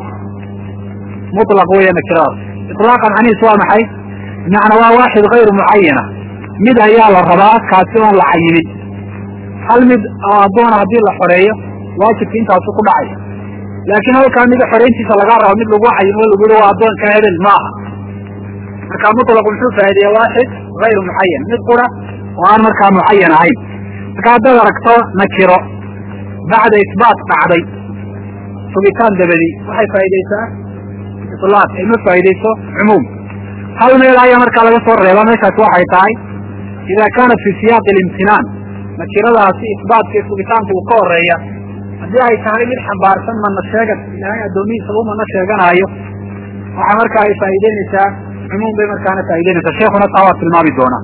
muطlaq weya nakiradaas iطlaaqan macnihiis waa maxay bimacnaa waa waaxid hayru mucayana mid ayaa la rabaa kaasi oon la cayimin hal mid addoona haddii la xoreeyo waajibka intaasu ku dhacaya laakiin halkaa mida xoreyntiisa lagaa rabo mid lagu cayimo lagu yihi waa addoonka hebel ma aha marka muطlaq muxuu faa'ideeya waaxid hayru mucayan mid qura oo aan markaa mucayan ahayn marka haddaad aragto nakiro bacda isbaat dhacday sugitaan dabadi waxay faa'ideysaa iطlaaq ay ma faa'ideyso cumuum hal meel ayaa markaa laga soo reeba meeshaasi waxay tahay ida kaanat fi siyaaqi اlimtinaan nakiradaasi isbaatka iyo sugitaanka uu ka horeeya haddii ay tahay mid xambaarsan mana sheegan ilaahay addoomihiisa u mana sheeganaayo waxaa markaa ay faa'ideynaysaa cumuum bay markaana faa'ideynaysaa sheekuna taa waa tilmaami doonaa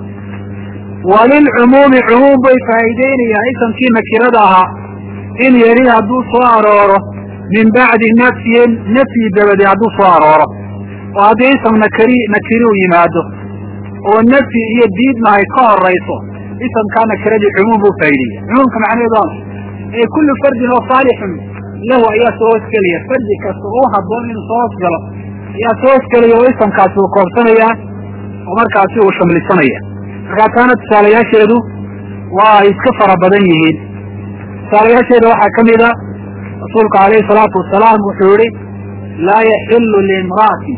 walilcumuumi cumuum bay faa'ideynayaan isamkii nakirada ahaa in yeri hadduu soo arooro min bacdi nafyin nafyi dabadi hadduu soo arooro oo haddii isam nakari nakiri u yimaado oo nafyi iyo diidma ay ka horayso isamkaa nakiradii cumuum buu faa'ideeya cumuumka macnaheedu waa ee kullu fardin oo saalixun lahu ayaa soo hoosgelaya fardi kasta oo haboon inuu soo hoosgalo ayaa soo hoosgelaya oo isamkaasi uu koobsanaya oo markaasi uu shamlisanaya markaa taana tusaalayaasheedu waa ay iska fara badan yihiin tusaalayaasheeda waxaa ka mida rasuulku alayhi salaatu wasalaam wuxuu yihi laa yaxilu liimra'atin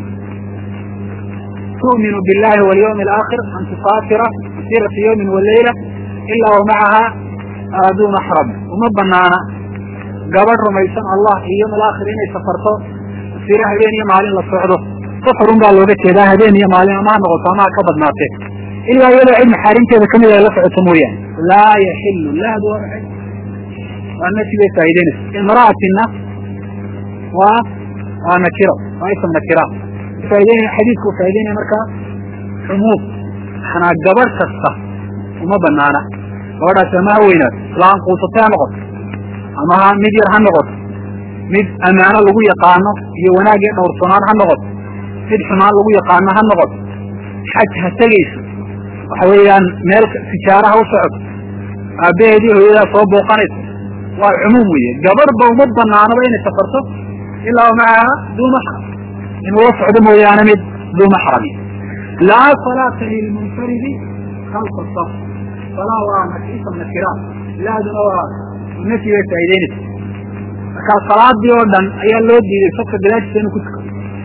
tu'minu billahi walyawmi alaakhir an tusaafira masirata yawmin waleyla ilaa wa macaha duu maxram uma banaana gabadh rumaysan allah iyo yawm alaakhir inay safarto masiro habeen iyo maalin la socdo safarun baa looga jeedaa habeen iyo maalin ama ha noqoto ama ha ka badnaatee ilaa iyadoo cid maxaarimteeda kamid ay la socoto mooyaane laa yaxilu lahdu waa maxay waa nafyi bay faa'ideynaysa imra'atinna waa waa nakiro waa ism nakira faa'ideynaya xadiidku faa'ideynaya markaa cumuum manaa gabadh kasta uma banaana gabadhaasi ama ha weynaato islaan quusatay ha noqoto ama ha mid yar ha noqoto mid ammaano lagu yaqaano iyo wanaag iyo dhowrsoonaan ha noqoto mid xumaan lagu yaqaano ha noqoto xaj ha tegayso waxa weeyaan meel tijaaraha u socoto aabbaheedii hooyadaa soo booqanayso waa cumuum weeye gabadhba uma banaanaba inay safarto ilaa macaha duu maxram inuu la socdo mooyaane mid duu maxrami laa salaata lilmunfaridi khalfa saf salaa waa ism nakiraat laaduna waa nafyi bay faa'ideynaysa markaa salaadii oo dhan ayaa loo diiday safka gadaashiisa inuu ku tukado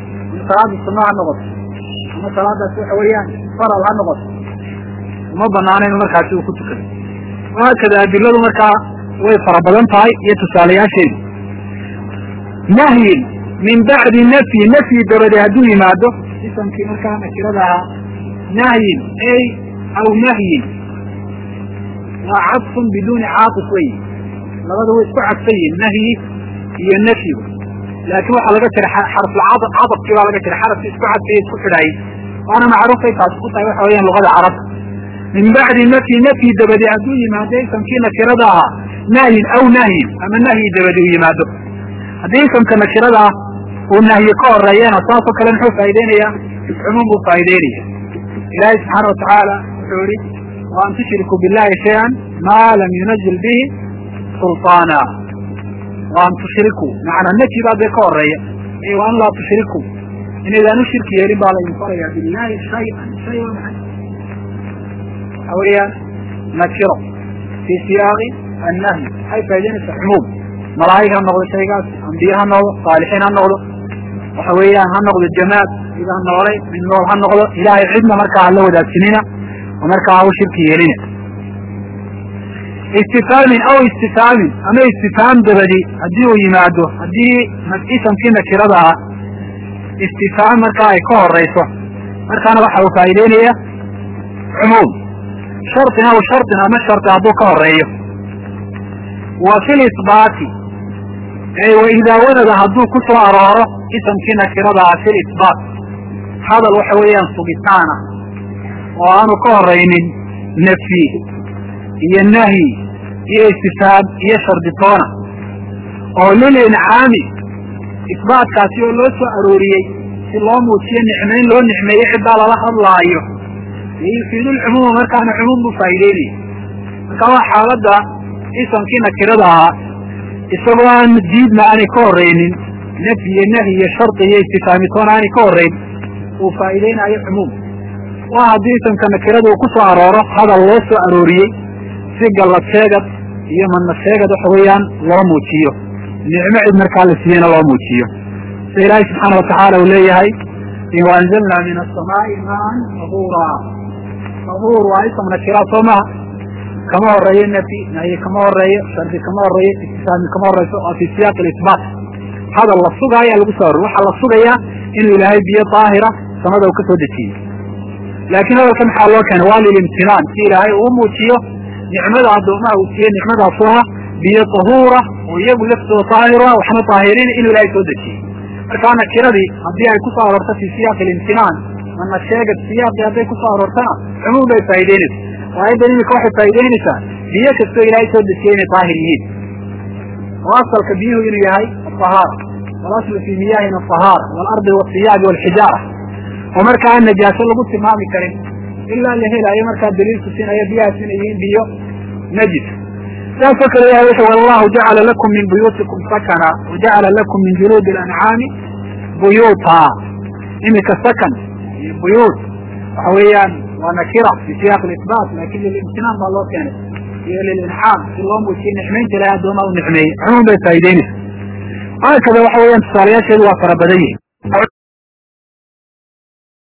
salaada sunno ha noqoto ama salaadaas waxa weeyaan faral ha noqoto uma banaana inu markaasi uu ku tukado wahaakada adiladu markaa way fara badan tahay iyo tusaalayaasheedu nahyin min bacdi nafyi nafyi dabade hadduu yimaado isamkii markaa nakirada ahaa nahyin ay aw nahyin waa cadfun biduuni caatif wey labada way isku cadfan yihin nahyi iyo nafyigu laakiin waxaa laga jira xarfulcadafkii baa laga jira xarafkii isku cadfaya isku xidhaayay waana macruufay taasi ku tahay waxa weeyaan luqada carabta min bacdi nafyi nafyi dabadi hadduu yimaado isamkii nakirada ahaa nahyin aw nahyin ama nahyi dabadi uu yimaado haddii isamka nakirada ah uu nahyi ka horeeyana saasoo kale muxuu faa'ideynaya cumuum buu faa'ideynaya ilaahay subxaana watacaala wuxuu yihi wa an tushriku billahi shay-an maa lam yunazil bihi sulطaana wa an tushrikuu macnaa nafyi baa dee ka horeeya iyo wa an laa tushrikuu inaydaan u shirki yeelin baa laydin faraya billahi shay-an shay waa maxay waxa weeyaan nakiro fii siyaaqi annahyi waxay faa'ideynaysaa cumuum malaa'ig ha noqdo shaygaas ambiye ha noqdo saalixiin ha noqdo waxa weeyaan ha noqdo jamaad mid ha noolay mid nool ha noqdo ilaahay cidna markaa hala wadaagsinina oo markaa ha u shirki yeelina istifhaamin aw istifhaamin ama istifhaam dabadi haddii uu yimaado haddii isamkii nakirada ah istifhaam markaa ay ka horeyso markaana waxa uu faa'ideynaya cumuum shartin aw shartin ama sharti hadduu ka horeeyo wa fi lisbaati ay wa idaa wanada hadduu ku soo arooro isamkii nakirada ah fi lisbaat hadal waxa weeyaan sugitaana oo aanu ka horaynin nafyi iyo nahyi iyo istifhaam iyo sharditoona oo lilincaami isbaatkaasi oo loo soo arooriyey si loo muujiyo nicmayn loo nicmeeyo ciddaa lala hadlaayo yufiidu lcumuuma markaana cumuum buu faa'ideynaya marka waa xaaladda isamkii nakirada ahaa isagoo aan diidna aanay ka horaynin nafyi iyo nahyi iyo shardi iyo istifhaamitoona aanay ka horayn uu faa'iideynayo cumuum waa haddii isamka nakirada uu ku soo arooro hadal loo soo arooriyey si gallad sheegad iyo madna sheegad waxa weeyaan loo muujiyo nicmo cid markaa la siiyena loo muujiyo sida ilaahay subxaana watacaala uu leeyahay waanzalnaa min asamaai maan tahuura tahuur waa isam nakira soo maha kama horeeyo nafyi nahyi kama horeeyo shardi kama horeeyo istifhaami kama horeyso waa fi siyaaq isbaat hadal la sugaayo lagu soo aror waxaa la sugayaa inuu ilaahay biyo daahira samada uu ka soo dejiyey laakiin hadalka maxaa loo keenay waa lilimtinaan si ilaahay uu muujiyo nicmada addoomaha uu siiyey nicmadaas oo ah biyo tahuura oo iyagu laftooda daahira waxna daahiriin inuu ilaahay soo dejiyey markaa nakiradii haddii ay kusoo aroorto fi siyaaqi limtinaan mana sheegad siyaaqii hadday kusoo aroortana cumuum bay faa'ideynaysa aayaddan imika waxay faa'ideynaysaa biyo kastoo ilaahay soo dejiyey inay daahir yihiin oo asalka biyuhu inuu yahay ahaara walaslu fii miyaahina ahaara waalardi wasiyaabi walxijaara oo markaa aan najaaso lagu tilmaami karin ilaa la helaayo markaa daliil tusinaya biyahaas inay yihiin biyo najis saasoo kale ilahay wuxu wallahu jacala lakum min buyuutikum sakana wajacala lakum min juluudi alancaami buyuuta imika sakan iyo buyuut waxa weeyaan waa nakira fi siyaaq isbaat lakin lilimtinaan baa loo keenay iyo lilincaam si loo muujiye nicmaynta ilahay addoomaa u nicmeeyey cumuum bay faa'ideynaysa haakada waxa weeyaan tusaalayaasheedu waa fara badan yihin